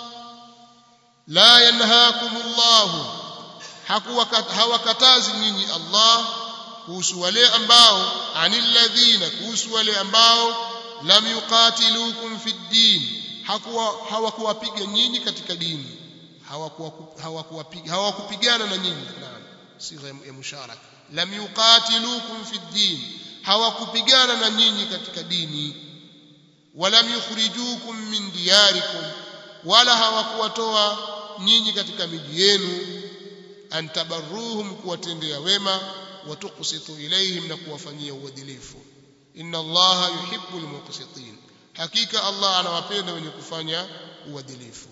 la yanhaakum Allah hawakatazi nyinyi Allah kuhusu wale ambao anil ladhina kuhusu wale ambao lam yuqatilukum fi din hakuwa hawakuwapiga nyinyi katika dini hawakuwapiga hawakupigana na nyinyi naam sigha ya musharaka lam yuqatilukum fi din hawakupigana na nyinyi katika dini walam yukhrijukum min diyarikum wala hawakuwatoa nyinyi katika miji yenu antabarruhum kuwatendea wema watuqsitu ilaihim na kuwafanyia uadilifu inna allaha yuhibbu almuqsitin hakika allah anawapenda wenye kufanya uadilifu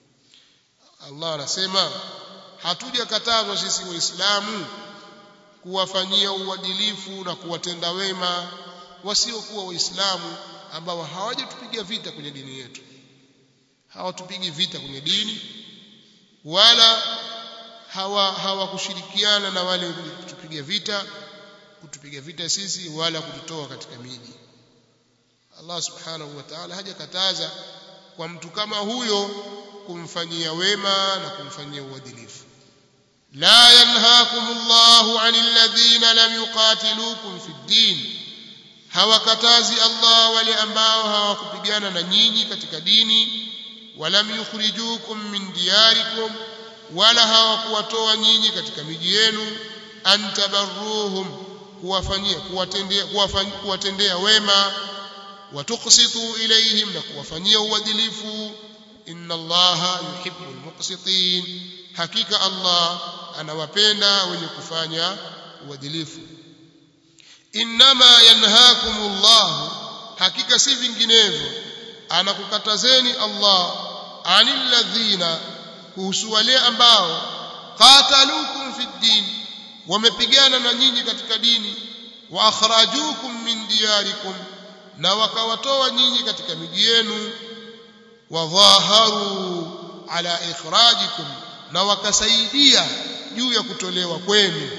allah anasema hatujakatazwa sisi waislamu kuwafanyia uadilifu na kuwatenda wema wasiokuwa waislamu ambao hawajatupiga vita kwenye dini yetu hawatupigi vita kwenye dini wala hawa hawakushirikiana na wale kutupiga vita kutupiga vita sisi wala kututoa katika miji Allah subhanahu wa ta'ala hajakataza kwa mtu kama huyo kumfanyia wema na kumfanyia uadilifu la yanhaakumullahu 'anil ladhina lam yuqatilukum fid din hawakatazi Allah wale ambao hawakupigana na nyinyi katika dini walam yukhrijukum min diyarikum wala hawakuwatoa nyinyi katika miji yenu antabarruhum kuwafanyia kuwatendea kuwatendea wema watuqsitu ilayhim na kuwafanyia uadilifu inna allaha yuhibbul muqsitin hakika Allah anawapenda wenye kufanya uadilifu inma yanhaakumullahu hakika si vinginevyo anakukatazeni Allah anil ladhina kuhusu wale ambao qatalukum fi din wamepigana na nyinyi katika dini wa akhrajukum min diyarikum na wakawatoa nyinyi katika miji yenu wa dhaharu ala ikhrajikum na wakasaidia juu ya kutolewa kwenu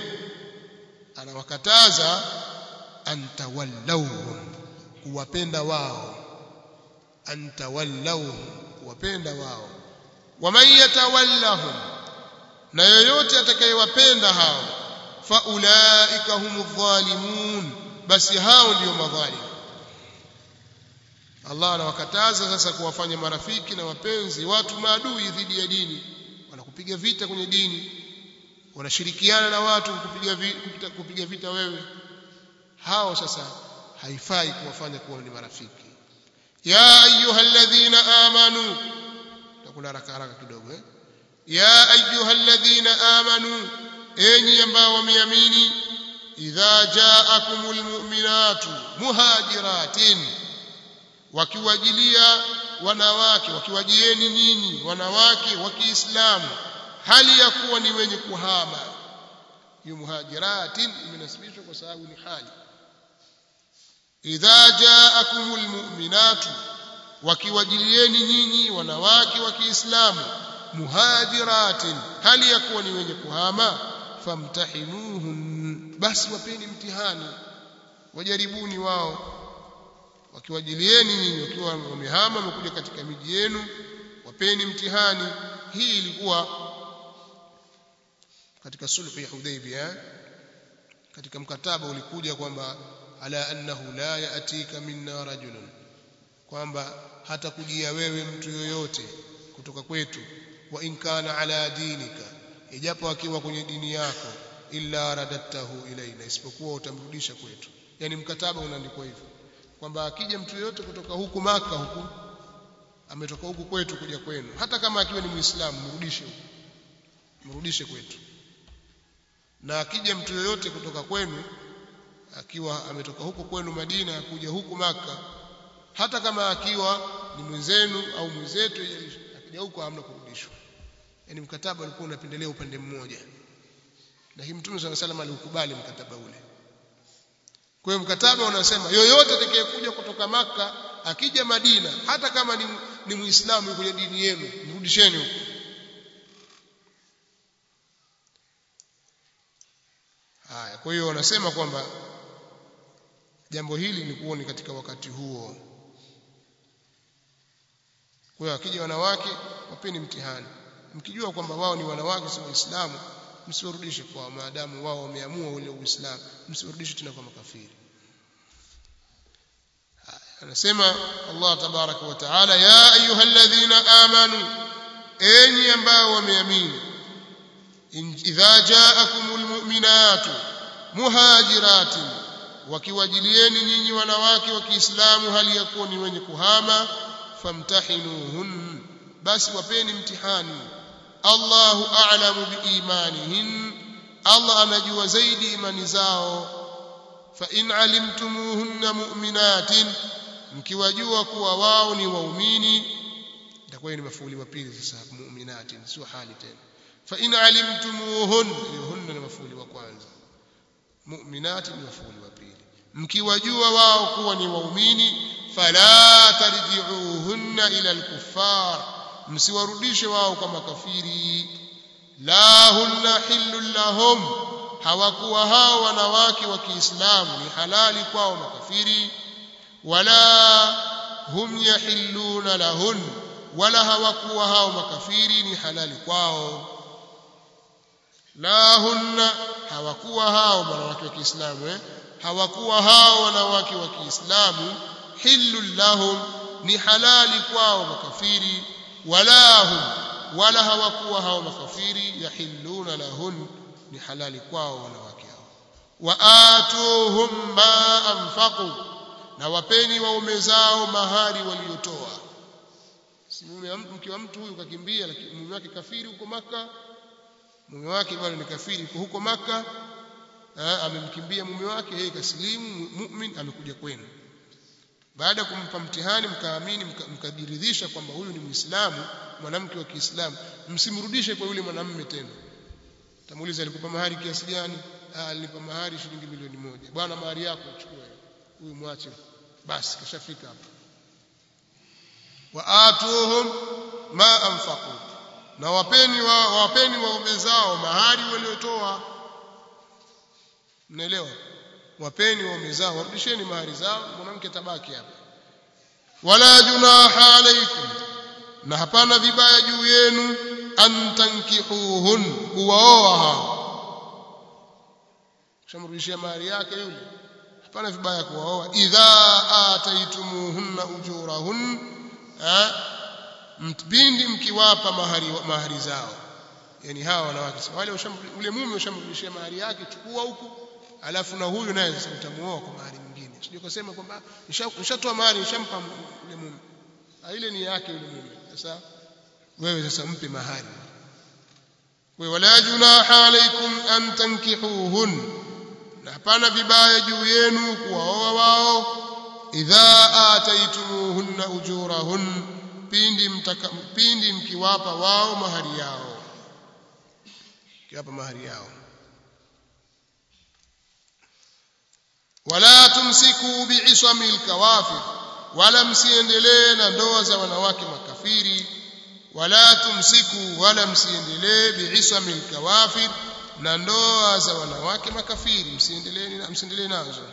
anawakataza antawallawhum kuwapenda wao antawallawhum kuwapenda wao waman yatawallahum na yoyote atakayewapenda hao faulaika humu dhalimun basi hao ndio madhalimu Allah anawakataza sasa kuwafanya marafiki na wapenzi watu maadui dhidi ya dini wanakupiga vita kwenye dini wanashirikiana na watu kupiga vita, kupiga vita wewe hao sasa haifai kuwafanya kuwa ni marafiki ya ayyuhalladhina amanu takula haraka haraka kidogo eh ya ayyuhalladhina amanu enyi ambao wameamini idha ja'akumul mu'minatu muhajiratin wakiwajilia wanawake wakiwajieni nyinyi wanawake wa Kiislamu hali ya kuwa ni wenye kuhama hiyo muhajiratin imenasibishwa kwa sababu ni hali idha ja'akumul mu'minatu wakiwajilieni nyinyi wanawake wa Kiislamu muhajiratin hali ya kuwa ni wenye kuhama famtahinuhum basi wapeni mtihani wajaribuni wao wakiwajilieni nyinyi wakiwa wamehama wamekuja katika miji yenu wapeni mtihani hii ilikuwa katika sulhu ya Hudaybiyah katika mkataba ulikuja kwamba ala annahu la yaatika minna rajulun kwamba hata kujia wewe mtu yoyote kutoka kwetu wa in kana ala dinika ijapo akiwa kwenye dini yako illa radadtahu ilaina isipokuwa utamrudisha kwetu yani mkataba unaandikwa hivyo kwamba akija mtu yoyote kutoka huku maka huku ametoka huku kwetu kuja kwenu hata kama akiwa ni muislamu mrudishe huku mrudishe kwetu na akija mtu yoyote kutoka kwenu akiwa ametoka huko kwenu Madina kuja huku maka hata kama akiwa ni mwenzenu au mwenzetu akija huko hamna kurudishwa yani mkataba ulikuwa unapendelea upande mmoja lakini mtume swalla salam aliukubali mkataba ule kwa hiyo mkataba unasema yoyote atakayekuja kutoka maka akija Madina hata kama ni, ni muislamu kwenye dini yenu mrudisheni huko haya kwa hiyo wanasema kwamba jambo hili lilikuwa ni katika wakati huo kwa hiyo akija wanawake wapeni mtihani mkijua kwamba wao ni wanawake si waislamu msiwarudishe kwa maadamu wao wameamua ule uislamu msiwarudishe tena kwa makafiri anasema Allah tabaraka wa taala ya ayyuhalladhina amanu enyi ambao wameamini idha ja'akumul mu'minatu muhajiratin wakiwajilieni nyinyi wanawake wa Kiislamu hali ya kuwa ni wenye kuhama famtahinuhun basi wapeni mtihani Allahu a'lamu biimanihin Allah anajua zaidi imani zao fa in alimtumuhunna mu'minatin mkiwajua kuwa wao ni waumini itakuwa ni mafuuli wa pili sasa mu'minatin sio hali tena fa in alimtumuhun hunna ni mafuuli wa kwanza mu'minatin ni mafuuli wa pili mkiwajua wao kuwa ni waumini fala tarji'uhunna ila al-kuffar msiwarudishe wao kwa makafiri la hunna hillul lahum hawakuwa hao wanawake wa Kiislamu ni halali kwao makafiri wala hum yahilluna lahun wala hawakuwa hao makafiri ni halali kwao la hunna hawakuwa hao wanawake wa Kiislamu eh hawakuwa hao wanawake wa Kiislamu hillul lahum ni halali kwao makafiri wala hum wala hawakuwa hao makafiri yahilluna lahun ni halali kwao wanawake hao wa atuhum ma anfaqu na wapeni waume zao mahari waliotoa si mume mke wa mtu huyu kakimbia lakini mume wake kafiri huko maka mume wake bado ni kafiri huko maka amemkimbia mume wake yeye kasilimu mu'min amekuja kwenu baada ya kumpa mtihani mkaamini mkajiridhisha kwamba huyu ni muislamu mwanamke wa Kiislamu msimrudishe kwa yule mwanamume tena tamuuliza alikupa mahari kiasi gani ah alinipa mahari shilingi milioni moja bwana mahari yako chukua huyu mwache basi kashafika hapa wa atuhum ma anfaqu na wapeni wa wapeni waume zao mahari waliotoa mnaelewa wapeni waume zao warudisheni mahari zao mwanamke tabaki hapa wala junaha alaikum na hapana vibaya juu yenu an tankihuhun kuwaoa hao shamrudishia mahari yake yule hapana vibaya kuwaoa idha ataitumuhunna ujurahun mpindi mkiwapa mahari mahari zao yani hawa wanawake wale ule mume ushamrudishia mahari yake chukua huku alafu na huyu naye sasa utamuoa kwa mahari nyingine sije kusema kwamba nishatoa mahari nishampa yule mume ile ni yake yule mume sasa wewe sasa mpe mahari wa wala junaha alaikum an tankihuhun na hapana vibaya juu yenu kuwaoa wao idha ataitumuhunna ujurahun pindi mtaka, pindi mkiwapa wao mahari yao kiwapa mahari yao wala tumsiku bi'isami alkawafir wala msiendelee na ndoa za wanawake makafiri wala tumsiku wala msiendelee bi'isami alkawafir na ndoa za wanawake makafiri msiendelee msiendelee nazo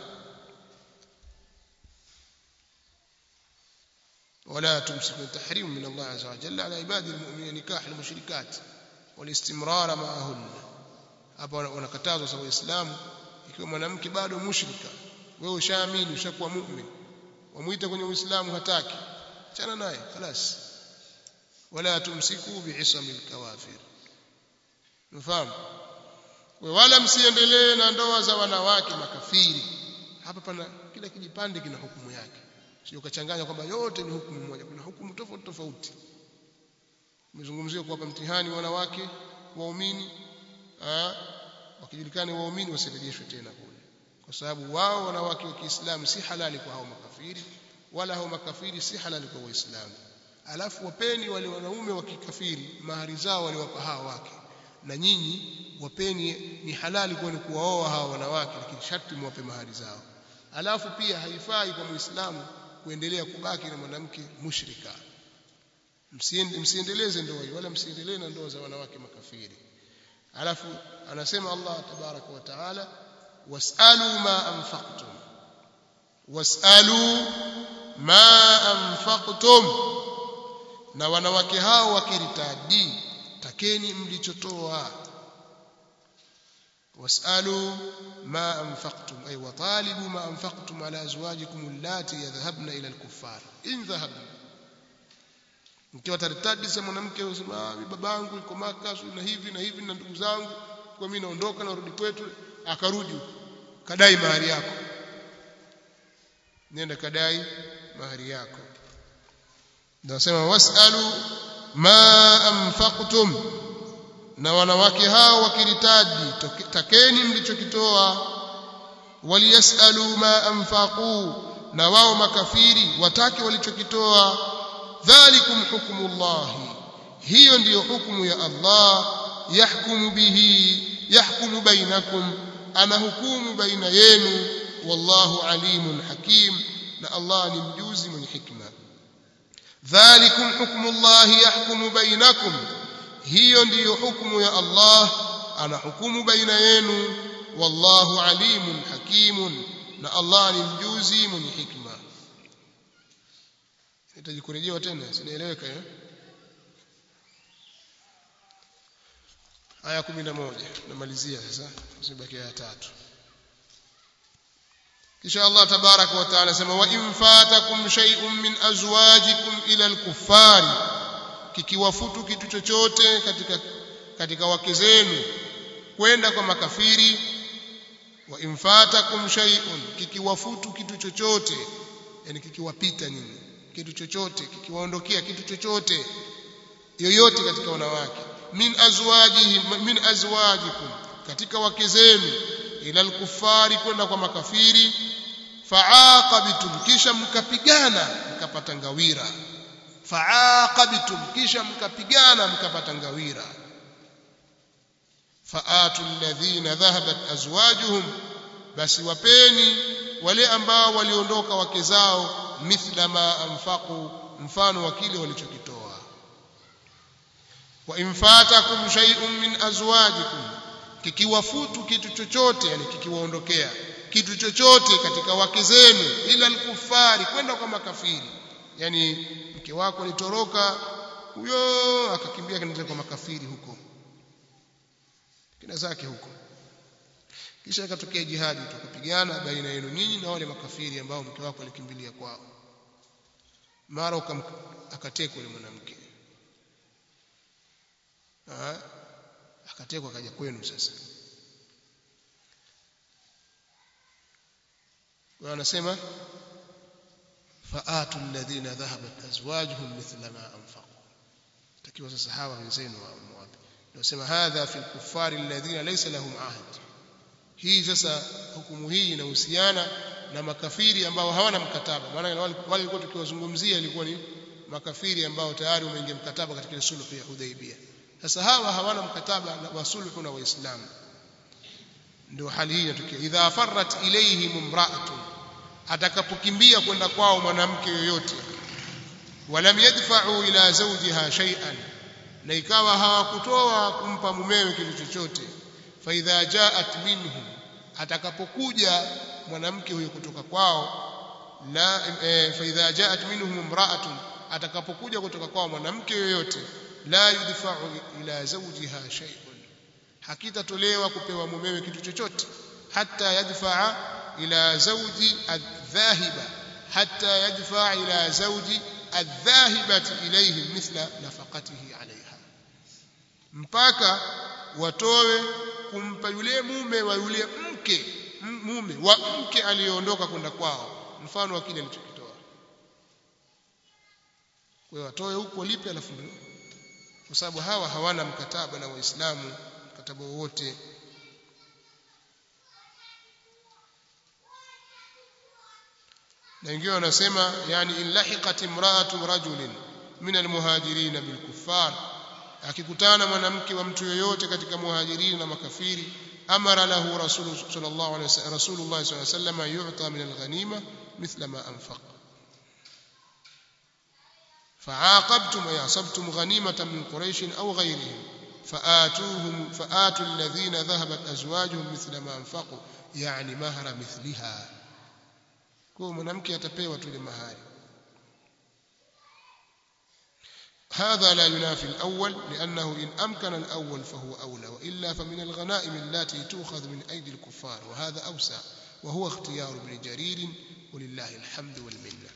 ولا تمسكوا تحريم من الله عز وجل على عباد المؤمنين نكاح المشركات والاستمرار معهن hapa wanakatazwa sawa waislamu ikiwa mwanamke bado mushrika wewe ushaamini ushakuwa mu'min wamuita kwenye uislamu hataki achana naye خلاص wala tumsiku bi'isamil kawafir mfahamu wala msiendelee na ndoa za wanawake makafiri hapa pana kila kijipande kina hukumu yake sio kachanganya kwamba yote ni hukumu moja kuna hukumu tofauti tofauti umezungumzia kuwapa mtihani wanawake waumini wakijulikana waumini wasirejeshwe tena kule kwa sababu wao wanawake wa Kiislamu si halali kwa hao makafiri wala hao makafiri si halali kwa waislamu alafu wapeni wale wanaume wa kikafiri mahari zao waliwapa hawa wake na nyinyi wapeni ni halali kwenu kuwaoa hawa wanawake lakini sharti muwape mahari zao alafu pia haifai kwa muislamu kuendelea kubaki na mwanamke mushrika msiendeleze ndoa hiyo wala msiendelee na ndoa za wanawake makafiri alafu anasema Allah tabaraka wa taala wasalu ma anfaqtum wasalu ma anfaqtum na wanawake hao wakiritadi takeni mlichotoa wasalu ma anfaqtum ay watalibu ma anfaqtum ala azwajikum allati yadhhabna ila alkuffar in dhahabna mkiwa taritadi za mwanamke usema babangu yuko maka na hivi na hivi na ndugu zangu kwa mimi naondoka na rudi kwetu akarudi kadai mahari yako nenda kadai mahari yako ndio nasema wasalu ma anfaqtum na wanawake hao wakiritaji takeni mlichokitoa waliyasalu ma anfaqu na wao makafiri watake walichokitoa dhalikum hukmullahi hiyo ndiyo hukumu ya Allah yahkumu bihi yahkumu bainakum ana hukumu baina yenu wallahu alimun hakim na Allah ni mjuzi mwenye hikma dhalikum hukmullahi yahkumu bainakum hiyo ndiyo hukumu ya Allah ana hukumu baina yenu wallahu alimun hakimun na Allah ni mjuzi mwenye hikma nahitaji kurejewa tena sinaeleweka eh aya 11 namalizia sasa usibaki aya tatu kisha Allah tabaraka wa taala sema wa in fatakum shay'un min azwajikum ila al-kuffari kikiwafutu kitu chochote katika katika wake zenu kwenda kwa makafiri wa in fatakum shay'un kikiwafutu kitu chochote yani kikiwapita nyinyi kitu chochote kikiwaondokea kitu chochote yoyote katika wanawake min azwajihim min azwajikum katika wake zenu ila al-kuffari kwenda kwa makafiri faaqabtum kisha mkapigana mkapata ngawira faaqabtum kisha mkapigana mkapata ngawira faatu alladhina dhahabat azwajuhum basi wapeni wale ambao waliondoka wake zao mithla ma anfaqu mfano wa kile walichokitoa wa infatakum shay'un min azwajikum kikiwafutu kitu chochote yani kikiwaondokea kitu chochote katika wake zenu ila alkufari kwenda kwa makafiri yani mke wako alitoroka huyo akakimbia kinaenda kwa makafiri huko kina zake huko kisha ikatokea jihadi tukapigana baina yenu nyinyi na wale makafiri ambao mke wako alikimbilia kwao mara akatekwa yule mwanamke akatekwa akaja kwenu sasa wanasema faatu alladhina dhahabat azwajuhum mithla ma anfaqu takiwa sasa hawa wenzenu wapi nasema hadha fi kuffari alladhina laysa lahum ahd hii sasa hukumu hii inahusiana na makafiri ambao hawana mkataba maana wale walikuwa tukiwazungumzia ilikuwa ni makafiri ambao tayari wameingia mkataba katika sulhu ya Hudaybiyah sasa hawa hawana mkataba wa sulhu na waislamu ndio hali hii inatokea idha farrat ilayhim imra'atun atakapokimbia kwenda kwao mwanamke yoyote walam yadfa'u ila zawjiha shay'an na ikawa hawakutoa kumpa mumewe kitu chochote fa idha ja'at minhum atakapokuja mwanamke huyo kutoka kwao la e, fa idha ja'at minhum imra'atun atakapokuja kutoka kwao mwanamke yoyote la yudfa'u ila zawjiha shay'un hakitatolewa kupewa mumewe kitu chochote hata yadfaa ila zawji adhahiba hata yadfaa ila zawji adhahibati ilayhi mithla nafaqatihi alaiha mpaka watowe kumpa yule mume wa yule mke mume wa mke aliyeondoka kwenda kwao mfano wa kile alichokitoa kwa hiyo watoe huko lipe alafu kwa sababu hawa hawana mkataba na waislamu mkataba wowote na wengine wanasema yani in lahiqat imra'atu rajulin min almuhajirin bilkuffar akikutana mwanamke wa mtu yoyote katika muhajirini na makafiri amara lahu rasul sallallahu alaihi wasallam rasulullah sallallahu alaihi wasallam yu'ta min alghanima mithla ma anfaq فعاقبتم ويعصبتم غنيمة من قريش أو غيرهم فآتوهم فآتوا الذين ذهبت أزواجهم مثل ما أنفقوا يعني مهر مثلها kwa mwanamke atapewa tu ile mahari هذا لا ينافي الأول لأنه إن أمكن الأول فهو أولى وإلا فمن الغنائم التي تؤخذ من أيدي الكفار وهذا أوسع وهو اختيار ابن جرير ولله الحمد والمنة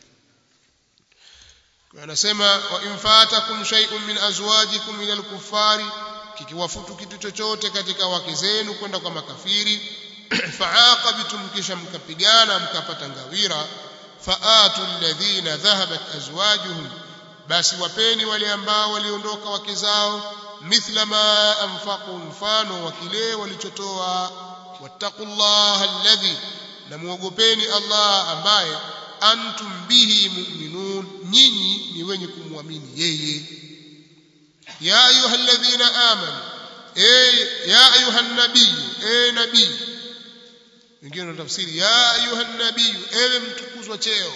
anasema wa in fatakum shay'un min azwajikum ila al-kuffari kikiwafutu kitu chochote katika wake zenu kwenda kwa makafiri faaqabtum kisha mkapigana mkapata ngawira faatu alladhina dhahabat azwajuhum basi wapeni wale ambao waliondoka wake zao mithla ma anfaqu mfano wa kile walichotoa wattaqullaha alladhi na muogopeni Allah ambaye antum bihi mu'minun nyinyi ni wenye kumwamini yeye ya ayyuhalladhina amanu eh ya ayuhan nabii eh nabii wengine wanatafsiri ya ayuhan nabii ewe mtukuzwa cheo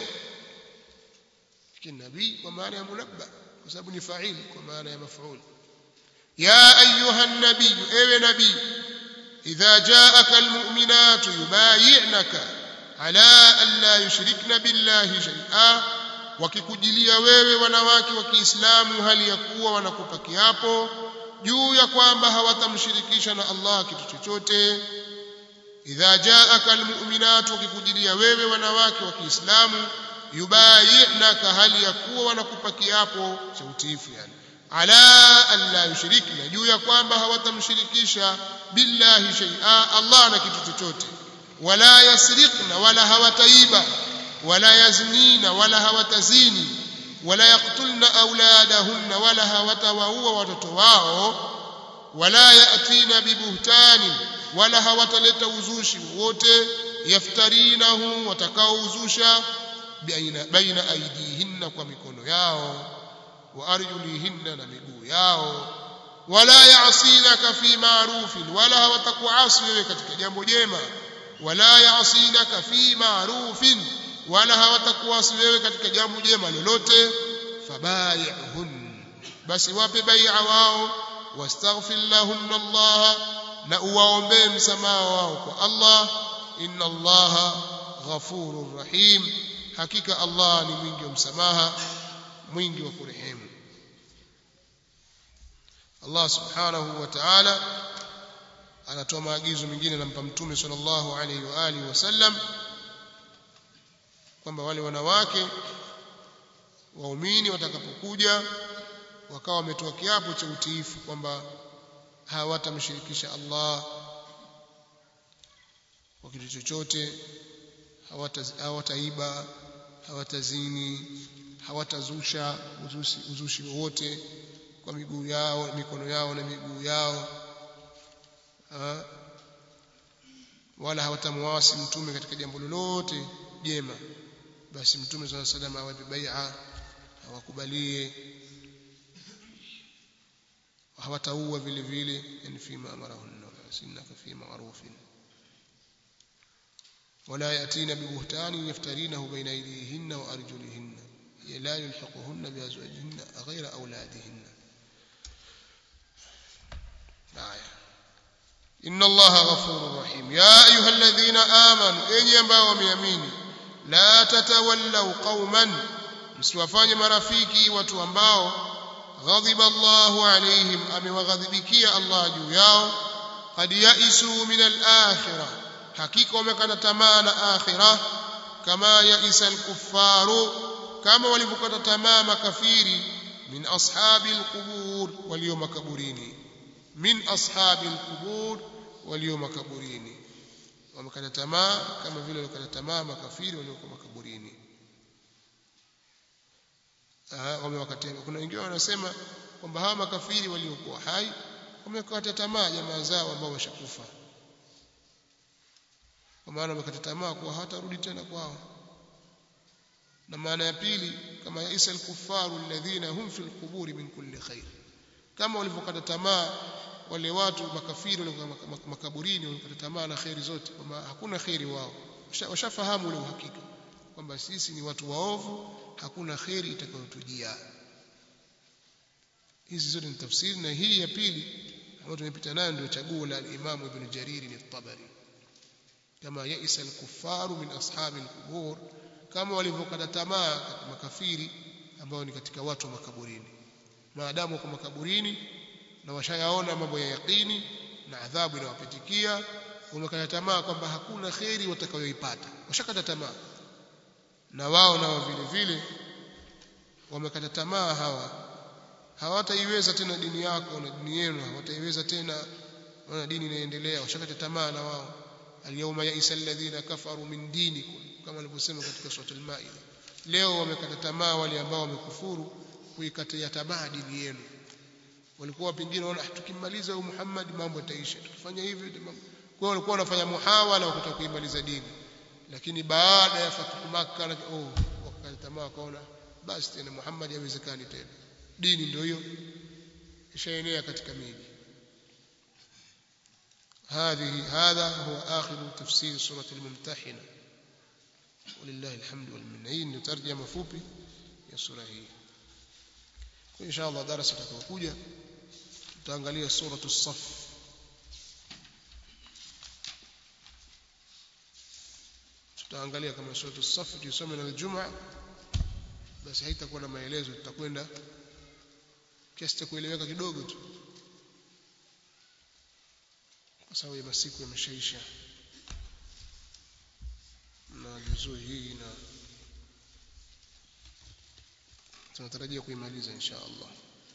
lakini nabii kwa maana ya munabba kwa sababu ni fa'il kwa maana ya maf'ul ya ayuhan nabii ewe nabii idha ja'aka almu'minatu yubayi'naka ala an la yushrikna billahi shay'a wakikujilia wewe wanawake wa Kiislamu hali ya kuwa wanakupa kiapo juu ya kwamba hawatamshirikisha na Allah kitu chochote idha jaaka almu'minatu wakikujilia wewe wanawake wa Kiislamu yubayi'naka hali ya kuwa wanakupa kiapo cha utiifu yani ala an la yushrikna juu ya kwamba hawatamshirikisha billahi shay'a Allah na kitu chochote wala yasriqna wala hawataiba wala yaznina wala hawatazini wala yaqtulna auladahunna wala hawatawaua watoto wao wala yatina bibuhtani wala hawataleta uzushi wote yaftarinahu watakaouzusha baina baina aidihinna kwa mikono yao wa arjulihinna na miguu yao wala ya'sinaka fi ma'rufin wala hawatakuasi wewe katika jambo jema wala ya'sinaka fi ma'rufin wala hawatakuasi wewe katika jambo jema lolote fabayi'hun basi wape bai'a wao wastaghfir lahunna Allah na uwaombee msamaha wao kwa Allah inna Allah ghafurur rahim hakika Allah ni mwingi wa msamaha mwingi wa kurehemu Allah subhanahu wa ta'ala anatoa maagizo mengine anampa mtume sallallahu alaihi wa alihi wasallam kwamba wale wanawake waumini watakapokuja wakawa wametoa kiapo cha utiifu kwamba hawatamshirikisha Allah kwa kitu chochote hawataiba hawatazini hawatazusha uzushi, uzushi wowote kwa miguu yao mikono yao na miguu yao ha? wala hawatamwasi mtume katika jambo lolote jema basi mtume swalla salam awape bai'a hawakubalie hawataua vile vile yani fima amarahunna sinaka fi ma'rufin ولا يأتين ببهتان يفترينه بين أيديهن وأرجلهن لا يلحقهن بأزواجهن غير أولادهن آية إن الله غفور رحيم يا أيها الذين آمنوا إن ينبغوا ميامين لا تتولوا قوما msiwafanye marafiki watu ambao ghadhiba Allahu alaihim amewaghadhibikia Allah juu yao qad yaisu min al-akhirah hakika wamekata tamaa na akhirah kama yaisa al-kuffaru kama walivyokata tamaa makafiri min ashabi al-qubur walio makaburini min ashabi al-qubur walio makaburini wamekata tamaa kama vile walikata tamaa makafiri waliokuwa makaburini wamewakatia kuna wengine wanasema kwamba hawa makafiri waliokuwa hai wamekata tamaa jamaa zao ambao washakufa kwa maana wamekata tamaa kuwa hawatarudi tena kwao na maana ya pili kama yaisa al-kuffaru alladhina hum fil quburi min kulli khair kama walivyokata tamaa wale watu makafiri wale makaburini walikata tamaa na khairi zote kwamba hakuna khairi wao washafahamu ule uhakika kwamba sisi ni watu waovu hakuna khairi itakayotujia hizi zote ni tafsiri na hii ya pili ambayo tumepita nayo ndio chaguo la Imam Ibn Jarir al-Tabari kama yaisa al-kuffaru min ashabi al-qubur kama walivyokata tamaa makafiri ambao ni katika watu wa makaburini maadamu wako makaburini na washayaona mambo ya yaqini na adhabu inawapitikia wamekata tamaa kwamba hakuna kheri watakayoipata washakata tamaa na wao nao vile vile wamekata tamaa hawa hawataiweza tena dini yako na dini yenu hawataiweza tena wana dini inaendelea washakata tamaa na wao alyawma yaisa alladhina kafaru min dinikum kama alivyosema katika sura al-maida leo wamekata tamaa wale ambao wamekufuru kuikatia tamaa dini yenu walikuwa pengine wanaona tukimaliza huyu Muhammad mambo yataisha tukifanya hivi kwa walikuwa wanafanya muhawala wa kutaka kuimaliza dini lakini baada ya fathu Makkah oh wakakata tamaa wakaona basi tena Muhammad haiwezekani tena dini ndio hiyo ishaenea katika miji هذه هذا هو آخر تفسير سورة الممتحنة ولله الحمد والمنة نترجم فوبي يا سورة هي إن شاء الله درس تكوكوجا tutaangalia suratu saf tutaangalia kama suratu saf tusome na Ijumaa basi haitakuwa na maelezo tutakwenda kiasi cha kueleweka kidogo tu kwa sababu ya masiku yameshaisha na juzuu hii na tunatarajia kuimaliza insha Allah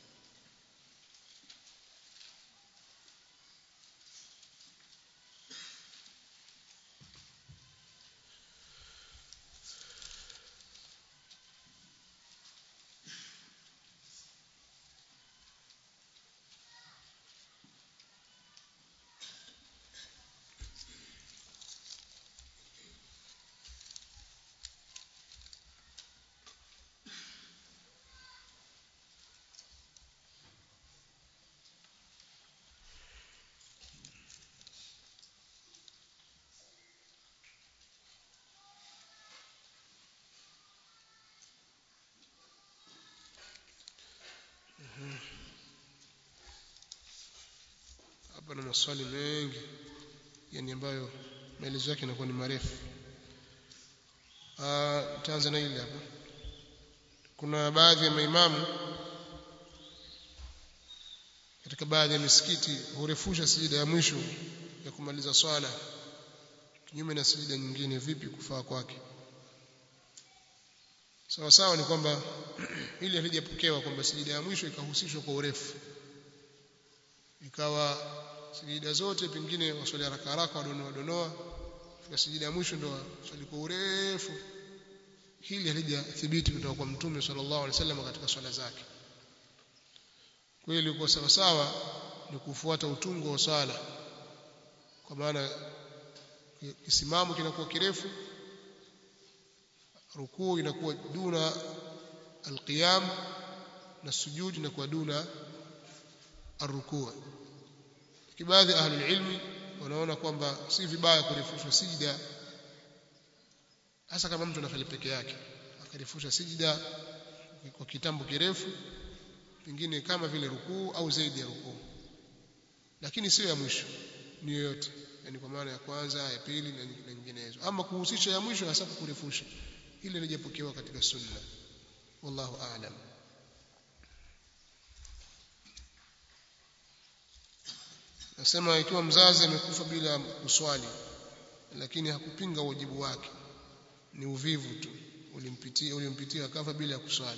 hapa na maswali mengi yani ambayo maelezo yake yanakuwa ni marefu taanza na ile hapa kuna baadhi ya maimamu katika baadhi ya misikiti hurefusha sijida ya mwisho ya kumaliza swala kinyume na sijida nyingine vipi kufaa kwake sawa sawa ni kwamba ili halijapokewa kwamba sijida ya mwisho ikahusishwa kwa urefu ikawa sijida zote pengine waswali haraka haraka wadonoa donoa fika sijida ya mwisho ndo swali kwa urefu hili halijathibiti kutoka kwa mtume sallallahu alaihi wasallam katika swala zake kwa hiyo ilikuwa sawa sawa ni kufuata utungo wa swala kwa maana kisimamo kinakuwa kirefu rukuu inakuwa duna alqiyam na sujud inakuwa duna arrukuu baadhi ahli ilmi wanaona kwamba si vibaya kurefusha sijida hasa kama mtu anafanya peke yake akarefusha sijida kwa kitambo kirefu pengine kama vile rukuu au zaidi ya rukuu lakini sio ya mwisho ni yoyote yani kwa maana ya kwanza ya pili na nyinginezo ama kuhusisha ya mwisho hasa kurefusha ile lijapokewa katika sunna wallahu a'lam nasema ikiwa mzazi amekufa bila kuswali lakini hakupinga wajibu wake ni uvivu tu ulimpitia ulimpitia akafa bila kuswali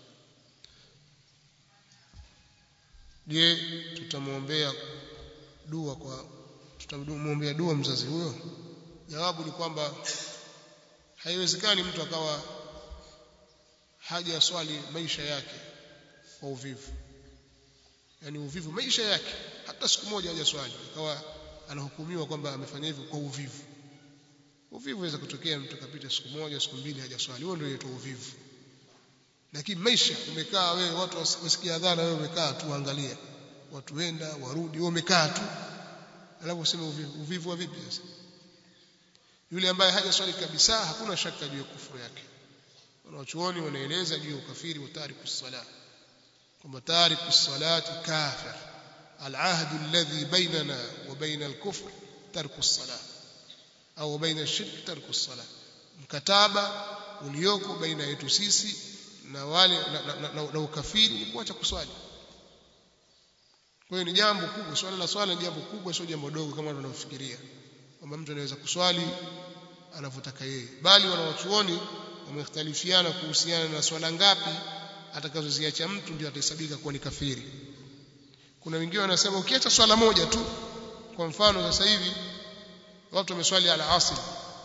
je tutamwombea dua kwa tutamwombea dua mzazi huyo jawabu ni kwamba haiwezekani mtu akawa haja swali maisha yake kwa uvivu yani uvivu maisha yake hata siku moja haja swali akawa anahukumiwa kwamba amefanya hivyo kwa uvivu uvivu unaweza kutokea mtu kapita siku moja siku mbili haja swali huo ndio inaitwa uvivu lakini maisha umekaa wewe watu wasikia adhana wewe umekaa tu angalia watu wenda warudi wewe umekaa tu alafu useme uvivu, uvivu wa vipi sasa yule ambaye haja swali kabisa hakuna shaka juu ya kufuru yake wanachuoni wanaeleza juu ya ukafiri wa tariku sala kwamba tariku salati kafir العهد الذي بيننا وبين الكفر ترك الصلاه au baina الشرك ترك الصلاه mkataba ulioko baina yetu sisi na wale na, na, na, na, na ukafiri ni kuacha kuswali kwa hiyo ni jambo kubwa swala la swala ni jambo kubwa sio jambo dogo kama tunavyofikiria kwamba mtu anaweza kuswali anavyotaka yeye bali wanawachuoni wamekhtalifiana kuhusiana na swala ngapi atakazoziacha mtu ndio atahesabika kuwa ni kafiri kuna wengine wanasema ukiacha swala moja tu kwa mfano sasa hivi watu wameswali ala asr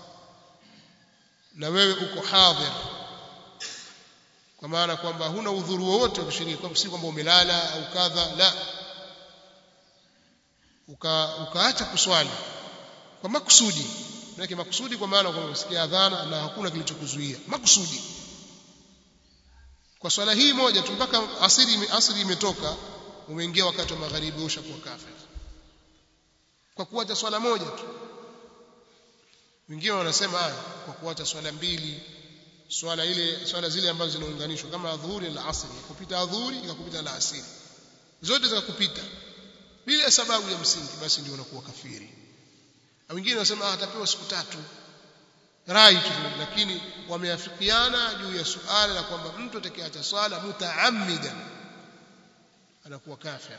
na wewe uko hadhir kwa maana kwamba huna udhuru wowote wa kushiriki kwa si kwamba umelala au kadha la uka ukaacha kuswali kwa makusudi maana makusudi kwa maana kwamba usikia adhana na hakuna kilichokuzuia makusudi kwa swala hii moja tu mpaka asiri asiri imetoka umeingia wakati wa magharibi ushakuwa kafir kwa kuacha swala moja tu wengine wanasema haya kwa kuacha swala mbili swala ile swala zile ambazo zinaunganishwa kama adhuhuri na asri kupita adhuhuri ikakupita la asiri zote zikakupita bila sababu ya msingi basi ndio unakuwa kafiri na wengine wanasema atapewa siku tatu rai tu lakini wameafikiana juu ya suala la kwamba mtu atakayeacha swala mutaammidan anakuwa kafir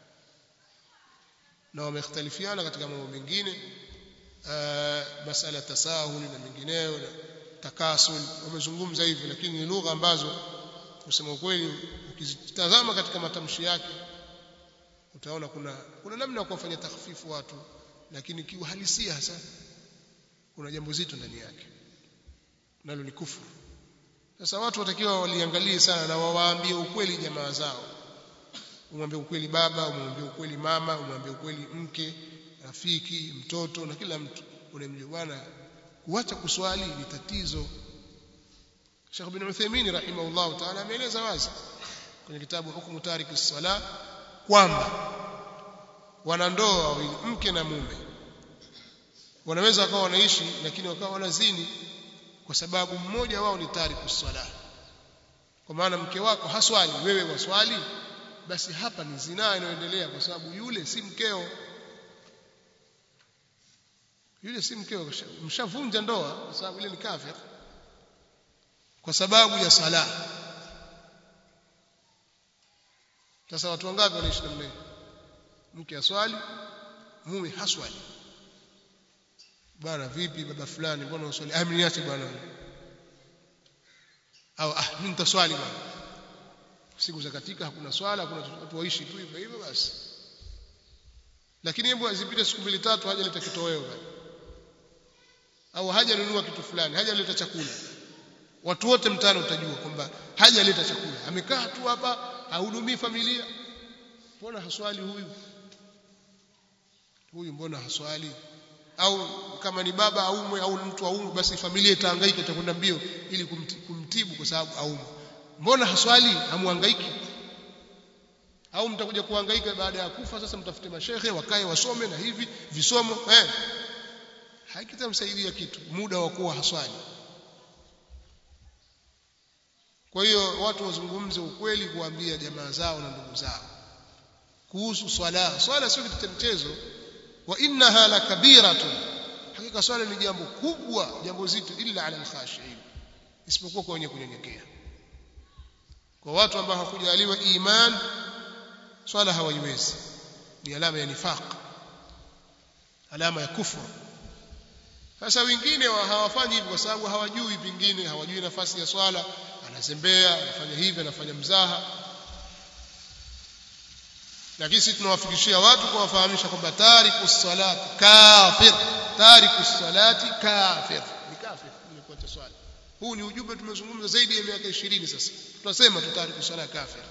na wamekhtalifiana katika mambo mengine masala tasahul na mengineyo na takasul wamezungumza hivyo lakini ni lugha ambazo kusema ukweli ukizitazama katika matamshi yake utaona kuna kuna namna ya kuwafanya takhfifu watu lakini kiuhalisia hasa kuna jambo zito ndani yake nalo ni kufuru sasa watu watakiwa waliangalie sana na wawaambie ukweli jamaa zao umwambie ukweli baba umwambie ukweli mama umwambie ukweli mke rafiki mtoto na kila mtu unamjua bwana kuacha kuswali ni tatizo Sheikh bin Uthaymeen rahimahullah ta'ala ameeleza wazi kwenye kitabu hukumu tariki sala kwamba wanandoa wawili mke na mume wanaweza wakawa wanaishi lakini wakawa wanazini kwa sababu mmoja wao ni tariku sala kwa maana mke wako haswali wewe waswali basi hapa ni zinaa inayoendelea kwa sababu yule si mkeo yule si mkeo mshavunja ndoa kwa sababu yule ni kafir kwa sababu ya sala sasa watu wangapi wanaishi namna hiyo mke aswali mume haswali bwana vipi baba fulani mbona uswali ah niache bwana au ah mimi nitaswali bwana siku za katika hakuna swala hakuna watu waishi tu hivyo hivyo basi lakini hebu azipite siku mbili tatu haja leta kitoweo bwana au haja nunua kitu fulani haja leta chakula watu wote mtaani utajua kwamba haja leta chakula amekaa tu hapa hahudumii familia mbona haswali huyu huyu mbona haswali au kama ni baba aumwe au mtu aumwe basi familia itahangaika itakwenda mbio ili kumtibu kwa sababu aumwe mbona haswali hamuhangaiki au mtakuja kuhangaika baada ya kufa sasa mtafute mashehe wakae wasome na hivi visomo eh haikitamsaidia kitu muda wa kuwa haswali kwa hiyo watu wazungumze ukweli kuambia jamaa zao na ndugu zao kuhusu swala swala sio kitu cha mchezo wa innaha lakabiratun hakika swala ni jambo kubwa jambo zito illa ala alkhashiin isipokuwa kwa wenye kunyenyekea kwa watu ambao hakujaliwa iman swala hawaiwezi ni alama ya nifaq alama ya kufuru sasa wengine hawafanyi hivyo kwa sababu hawajui vingine hawajui nafasi ya swala anazembea anafanya hivi anafanya mzaha lakini sisi tunawafikishia watu kuwafahamisha kwamba tariku salati kafir tariku salati kafir ni kafir ni kuacha swala huu ni ujumbe tumezungumza zaidi ya miaka 20 sasa tunasema tu tariku sala kafir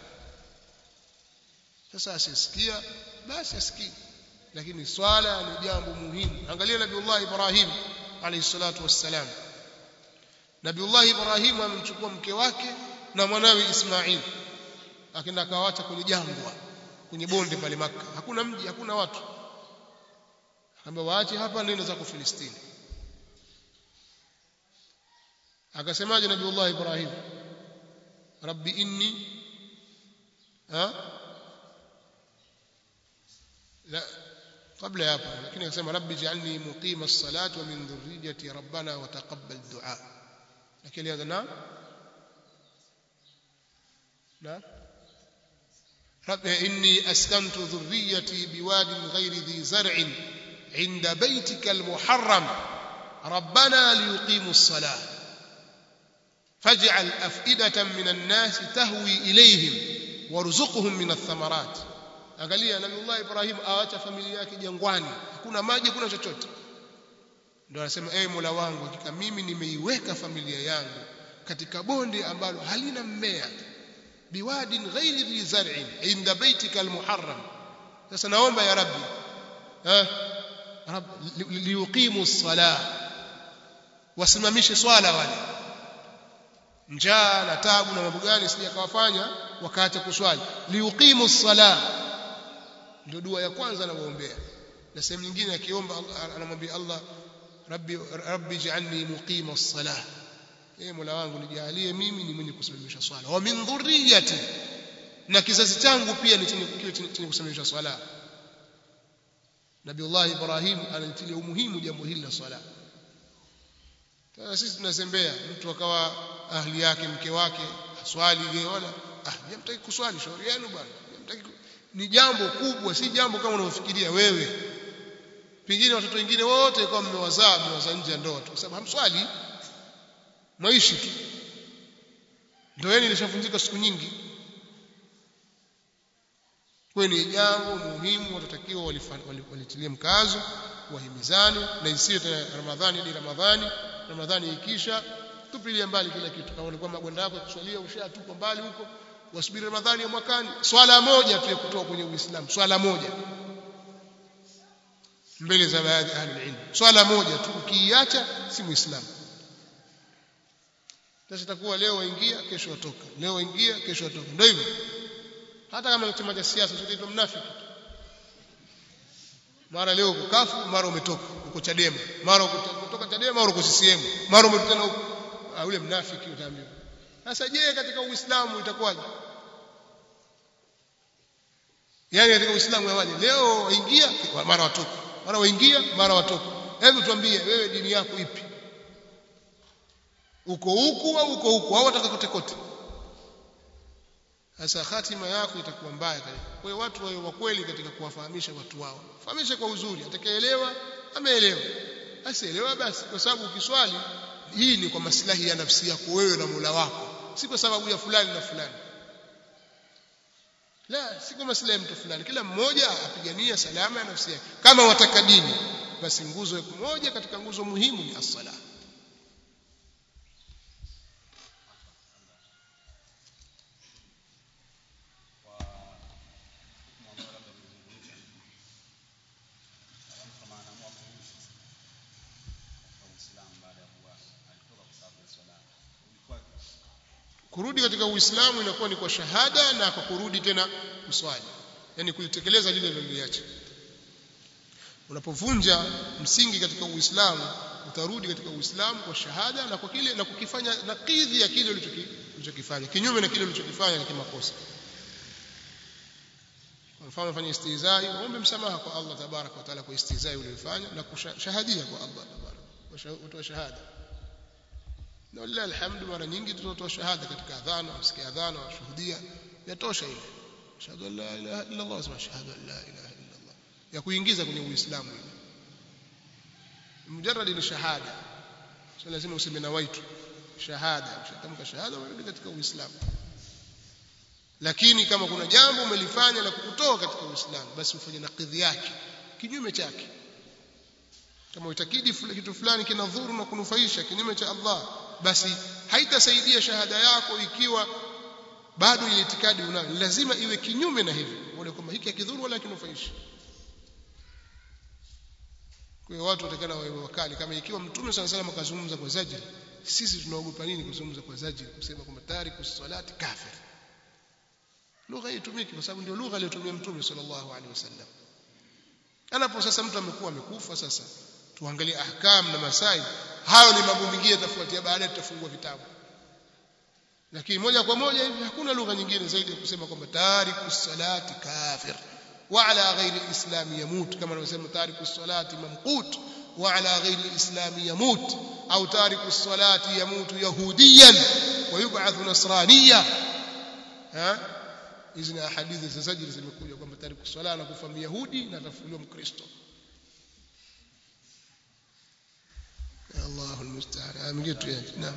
sasa asisikia basi asikii lakini swala ni jambo muhimu angalia nabiullah ibrahim alayhi salatu wassalam nabiullah ibrahim amemchukua mke wake na mwanawe ismail akaenda akawaacha kwenye jangwa kwenye bonde pale maka hakuna mji hakuna watu akaambia waache hapa nenda zako filistini akasemaje nabiullah ibrahim rabbi inni ha لا قبل hapo lakini akasema rabbi ij'alni muqima as-salati wa min dhurriyyati rabbana wa taqabbal du'a lakini hada na na rabbi inni askantu dhurriyyati biwadin ghayri dhi zar'in 'inda baytika al-muharram rabbana liyuqimu as-salah faj'al af'idatan min an-nas tahwi ilayhim warzuqhum min ath-thamarat angalia nabiullah ibrahim aacha familia yake jangwani hakuna maji hakuna chochote ndio anasema ewe mola wangu hakika mimi nimeiweka familia yangu katika bonde ambalo halina mmea biwadin ghairi dhi zar'in inda baitika almuharram sasa naomba ya rabbi eh rab liyuqimu as-salah wasimamishe swala wale njaa na tabu na mambo gani sija kawafanya wakaacha kuswali liyuqimu as-salah ndio dua ya kwanza anamuombea na sehemu nyingine akiomba anamwambia Allah rabbi rabbi ij'alni muqima as-salah ee mola wangu nijalie mimi ni mwenye kusimamisha swala wa min dhurriyyati na kizazi changu pia ni chenye chenye kusimamisha swala Nabiullah Ibrahim anatilia umuhimu jambo hili la swala sasa sisi tunazembea mtu akawa ahli yake mke wake aswali wala ah jamtaki kuswali shauri yenu bwana jamtaki ni jambo kubwa si jambo kama unavyofikiria wewe pengine watoto wengine wote kwa mmewazaa mmewazaa nje ya ndoa tu kwa sababu hamswali maishi tu ndoa yenu ilishavunjika siku nyingi kwa ni jambo muhimu watatakiwa walitilie mkazo wahimizane na isiyo tena Ramadhani hadi Ramadhani Ramadhani ikisha tupilie mbali kila kitu kama ulikuwa magwanda yako kuswalia ushatupa mbali huko wasubiri Ramadhani ya mwakani swala moja tu ya kutoka kwenye Uislamu swala moja mbele za baadhi ya ahli ilmu swala moja tu ukiiacha si muislamu sasa itakuwa leo waingia kesho watoka leo waingia kesho watoka ndio hivyo hata kama ni chama cha siasa sio mnafiki mara leo uko kafu mara umetoka uko Chadema mara kutoka Chadema mara uko CCM mara umerudi huko yule mnafiki utaambiwa sasa je katika uislamu itakuwaje yani katika uislamu yawaje leo waingia mara watoka mara waingia mara watoka hebu tuambie wewe dini yako ipi uko huku au uko huku au wataka kote kote sasa hatima yako itakuwa mbaya kwa hiyo watu wawe wa kweli katika kuwafahamisha watu wao fahamisha kwa uzuri atakayeelewa ameelewa asielewa basi kwa sababu ukiswali hii ni kwa maslahi ya nafsi yako wewe na Mola wako si kwa sababu ya fulani na fulani la si kwa maslahi ya mtu fulani kila mmoja apigania salama ya nafsi yake kama wataka dini basi nguzo moja katika nguzo muhimu ni as-sala kurudi katika uislamu inakuwa ni kwa shahada na kwa kurudi tena kuswali yani kulitekeleza lile liloliacha unapovunja msingi katika uislamu utarudi katika uislamu kwa shahada na kwa kile na kukifanya nakidhi ya kile ulichokifanya kinyume na kile ulichokifanya ni kimakosa kwa mfano ufanye istizai uombe msamaha kwa Allah tabarak wa taala kwa istizai uliyofanya na kushahadia kwa Allah tabarak utoa shahada na wallahi alhamdu mara nyingi tunatoa shahada katika adhana usikia adhana washuhudia yatosha ile shahadu la ilaha illa Allah wa shahadu la ilaha illa Allah ya kuingiza kwenye uislamu ile mujarrad ni shahada sio lazima useme na waitu shahada ushatamka shahada wewe katika uislamu lakini kama kuna jambo umelifanya la kukutoa katika uislamu basi ufanye nakidhi yake kinyume chake kama uitakidi kitu fulani kinadhuru na kunufaisha kinyume cha Allah basi haitasaidia shahada yako ikiwa bado ile itikadi unayo lazima iwe kinyume na hivyo uone kwamba hiki hakidhuru wala kinufaishi kwa hiyo watu watakana wawe wakali kama ikiwa mtume sana sana akazungumza kwa zajiri sisi tunaogopa nini kuzungumza kwa zajiri kusema kwamba tariku salati kafir lugha hii itumiki kwa sababu ndio lugha aliyotumia mtume sallallahu alaihi wasallam anapo sasa mtu amekuwa amekufa sasa tuangalie ahkam na masai hayo ni mambo mengine tafuatia baadaye tutafungua vitabu lakini moja kwa moja hivi hakuna lugha nyingine zaidi ya kusema kwamba tariku salati kafir wa ala ghairi alislam yamut kama anavyosema tariku salati mamqut wa ala ghairi alislam yamut au tariku salati yamut yahudiyan wa yub'ath nasraniya ha hizi ni hadithi za sajili zimekuja kwamba tariku sala na kufa myahudi na atafuliwa mkristo Allahu almusta'an amgie tu yake naam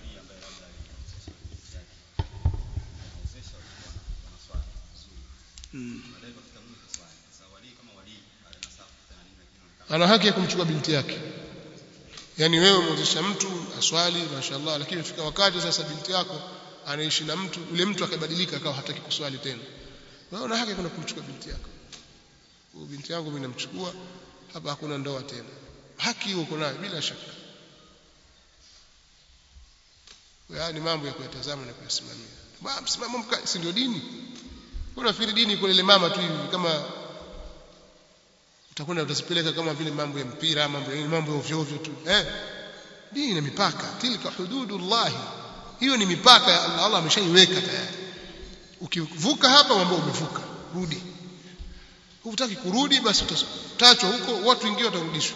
ana haki ya kumchukua binti yake yani wewe umwezesha mtu aswali mashaallah lakini ifika wakati sasa binti yako anaishi na mtu ule mtu akabadilika akawa hataki kuswali tena wewe una haki kuna kumchukua binti yako huyo binti yangu mimi namchukua hapa hakuna ndoa tena haki hiyo uko nayo bila shaka haya ni mambo ya kuyatazama na kuyasimamia msimamo mkali si ndio dini unafikiri dini iko ile mama tu hivi kama utakwenda utazipeleka kama vile mambo ya mpira mambo ya mambo ya ovyo ovyo tu eh dini ina mipaka tilka hududullah hiyo ni mipaka ya Allah Allah ameshaiweka tayari ukivuka hapa mambo umevuka rudi hutaki kurudi basi utachwa huko watu wengine watarudishwa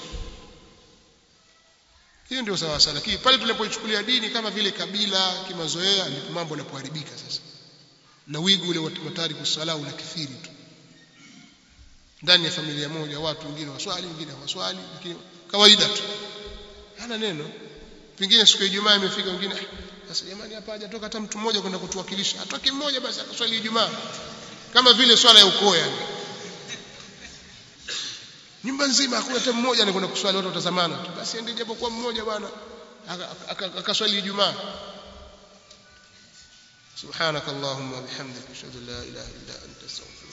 hiyo ndio sawa sawa lakini pale tunapoichukulia dini kama vile kabila kimazoea ndipo mambo yanapoharibika sasa na wigo ule wa tariku sala unakithiri tu ndani ya familia moja watu wengine waswali wengine hawaswali lakini kawaida tu hana neno pengine siku ya Ijumaa imefika wengine sasa jamani hapa hajatoka hata mtu mmoja kwenda kutuwakilisha atoke mmoja basi akaswali Ijumaa kama vile swala ya ukoo yani nyumba nzima hakuna hata mmoja anakwenda kuswali watu watazamana tu basi ende japo kwa mmoja bwana akaswali Ijumaa سبحانك اللهم وبحمدك اشهد ان لا اله الا انت استغفرك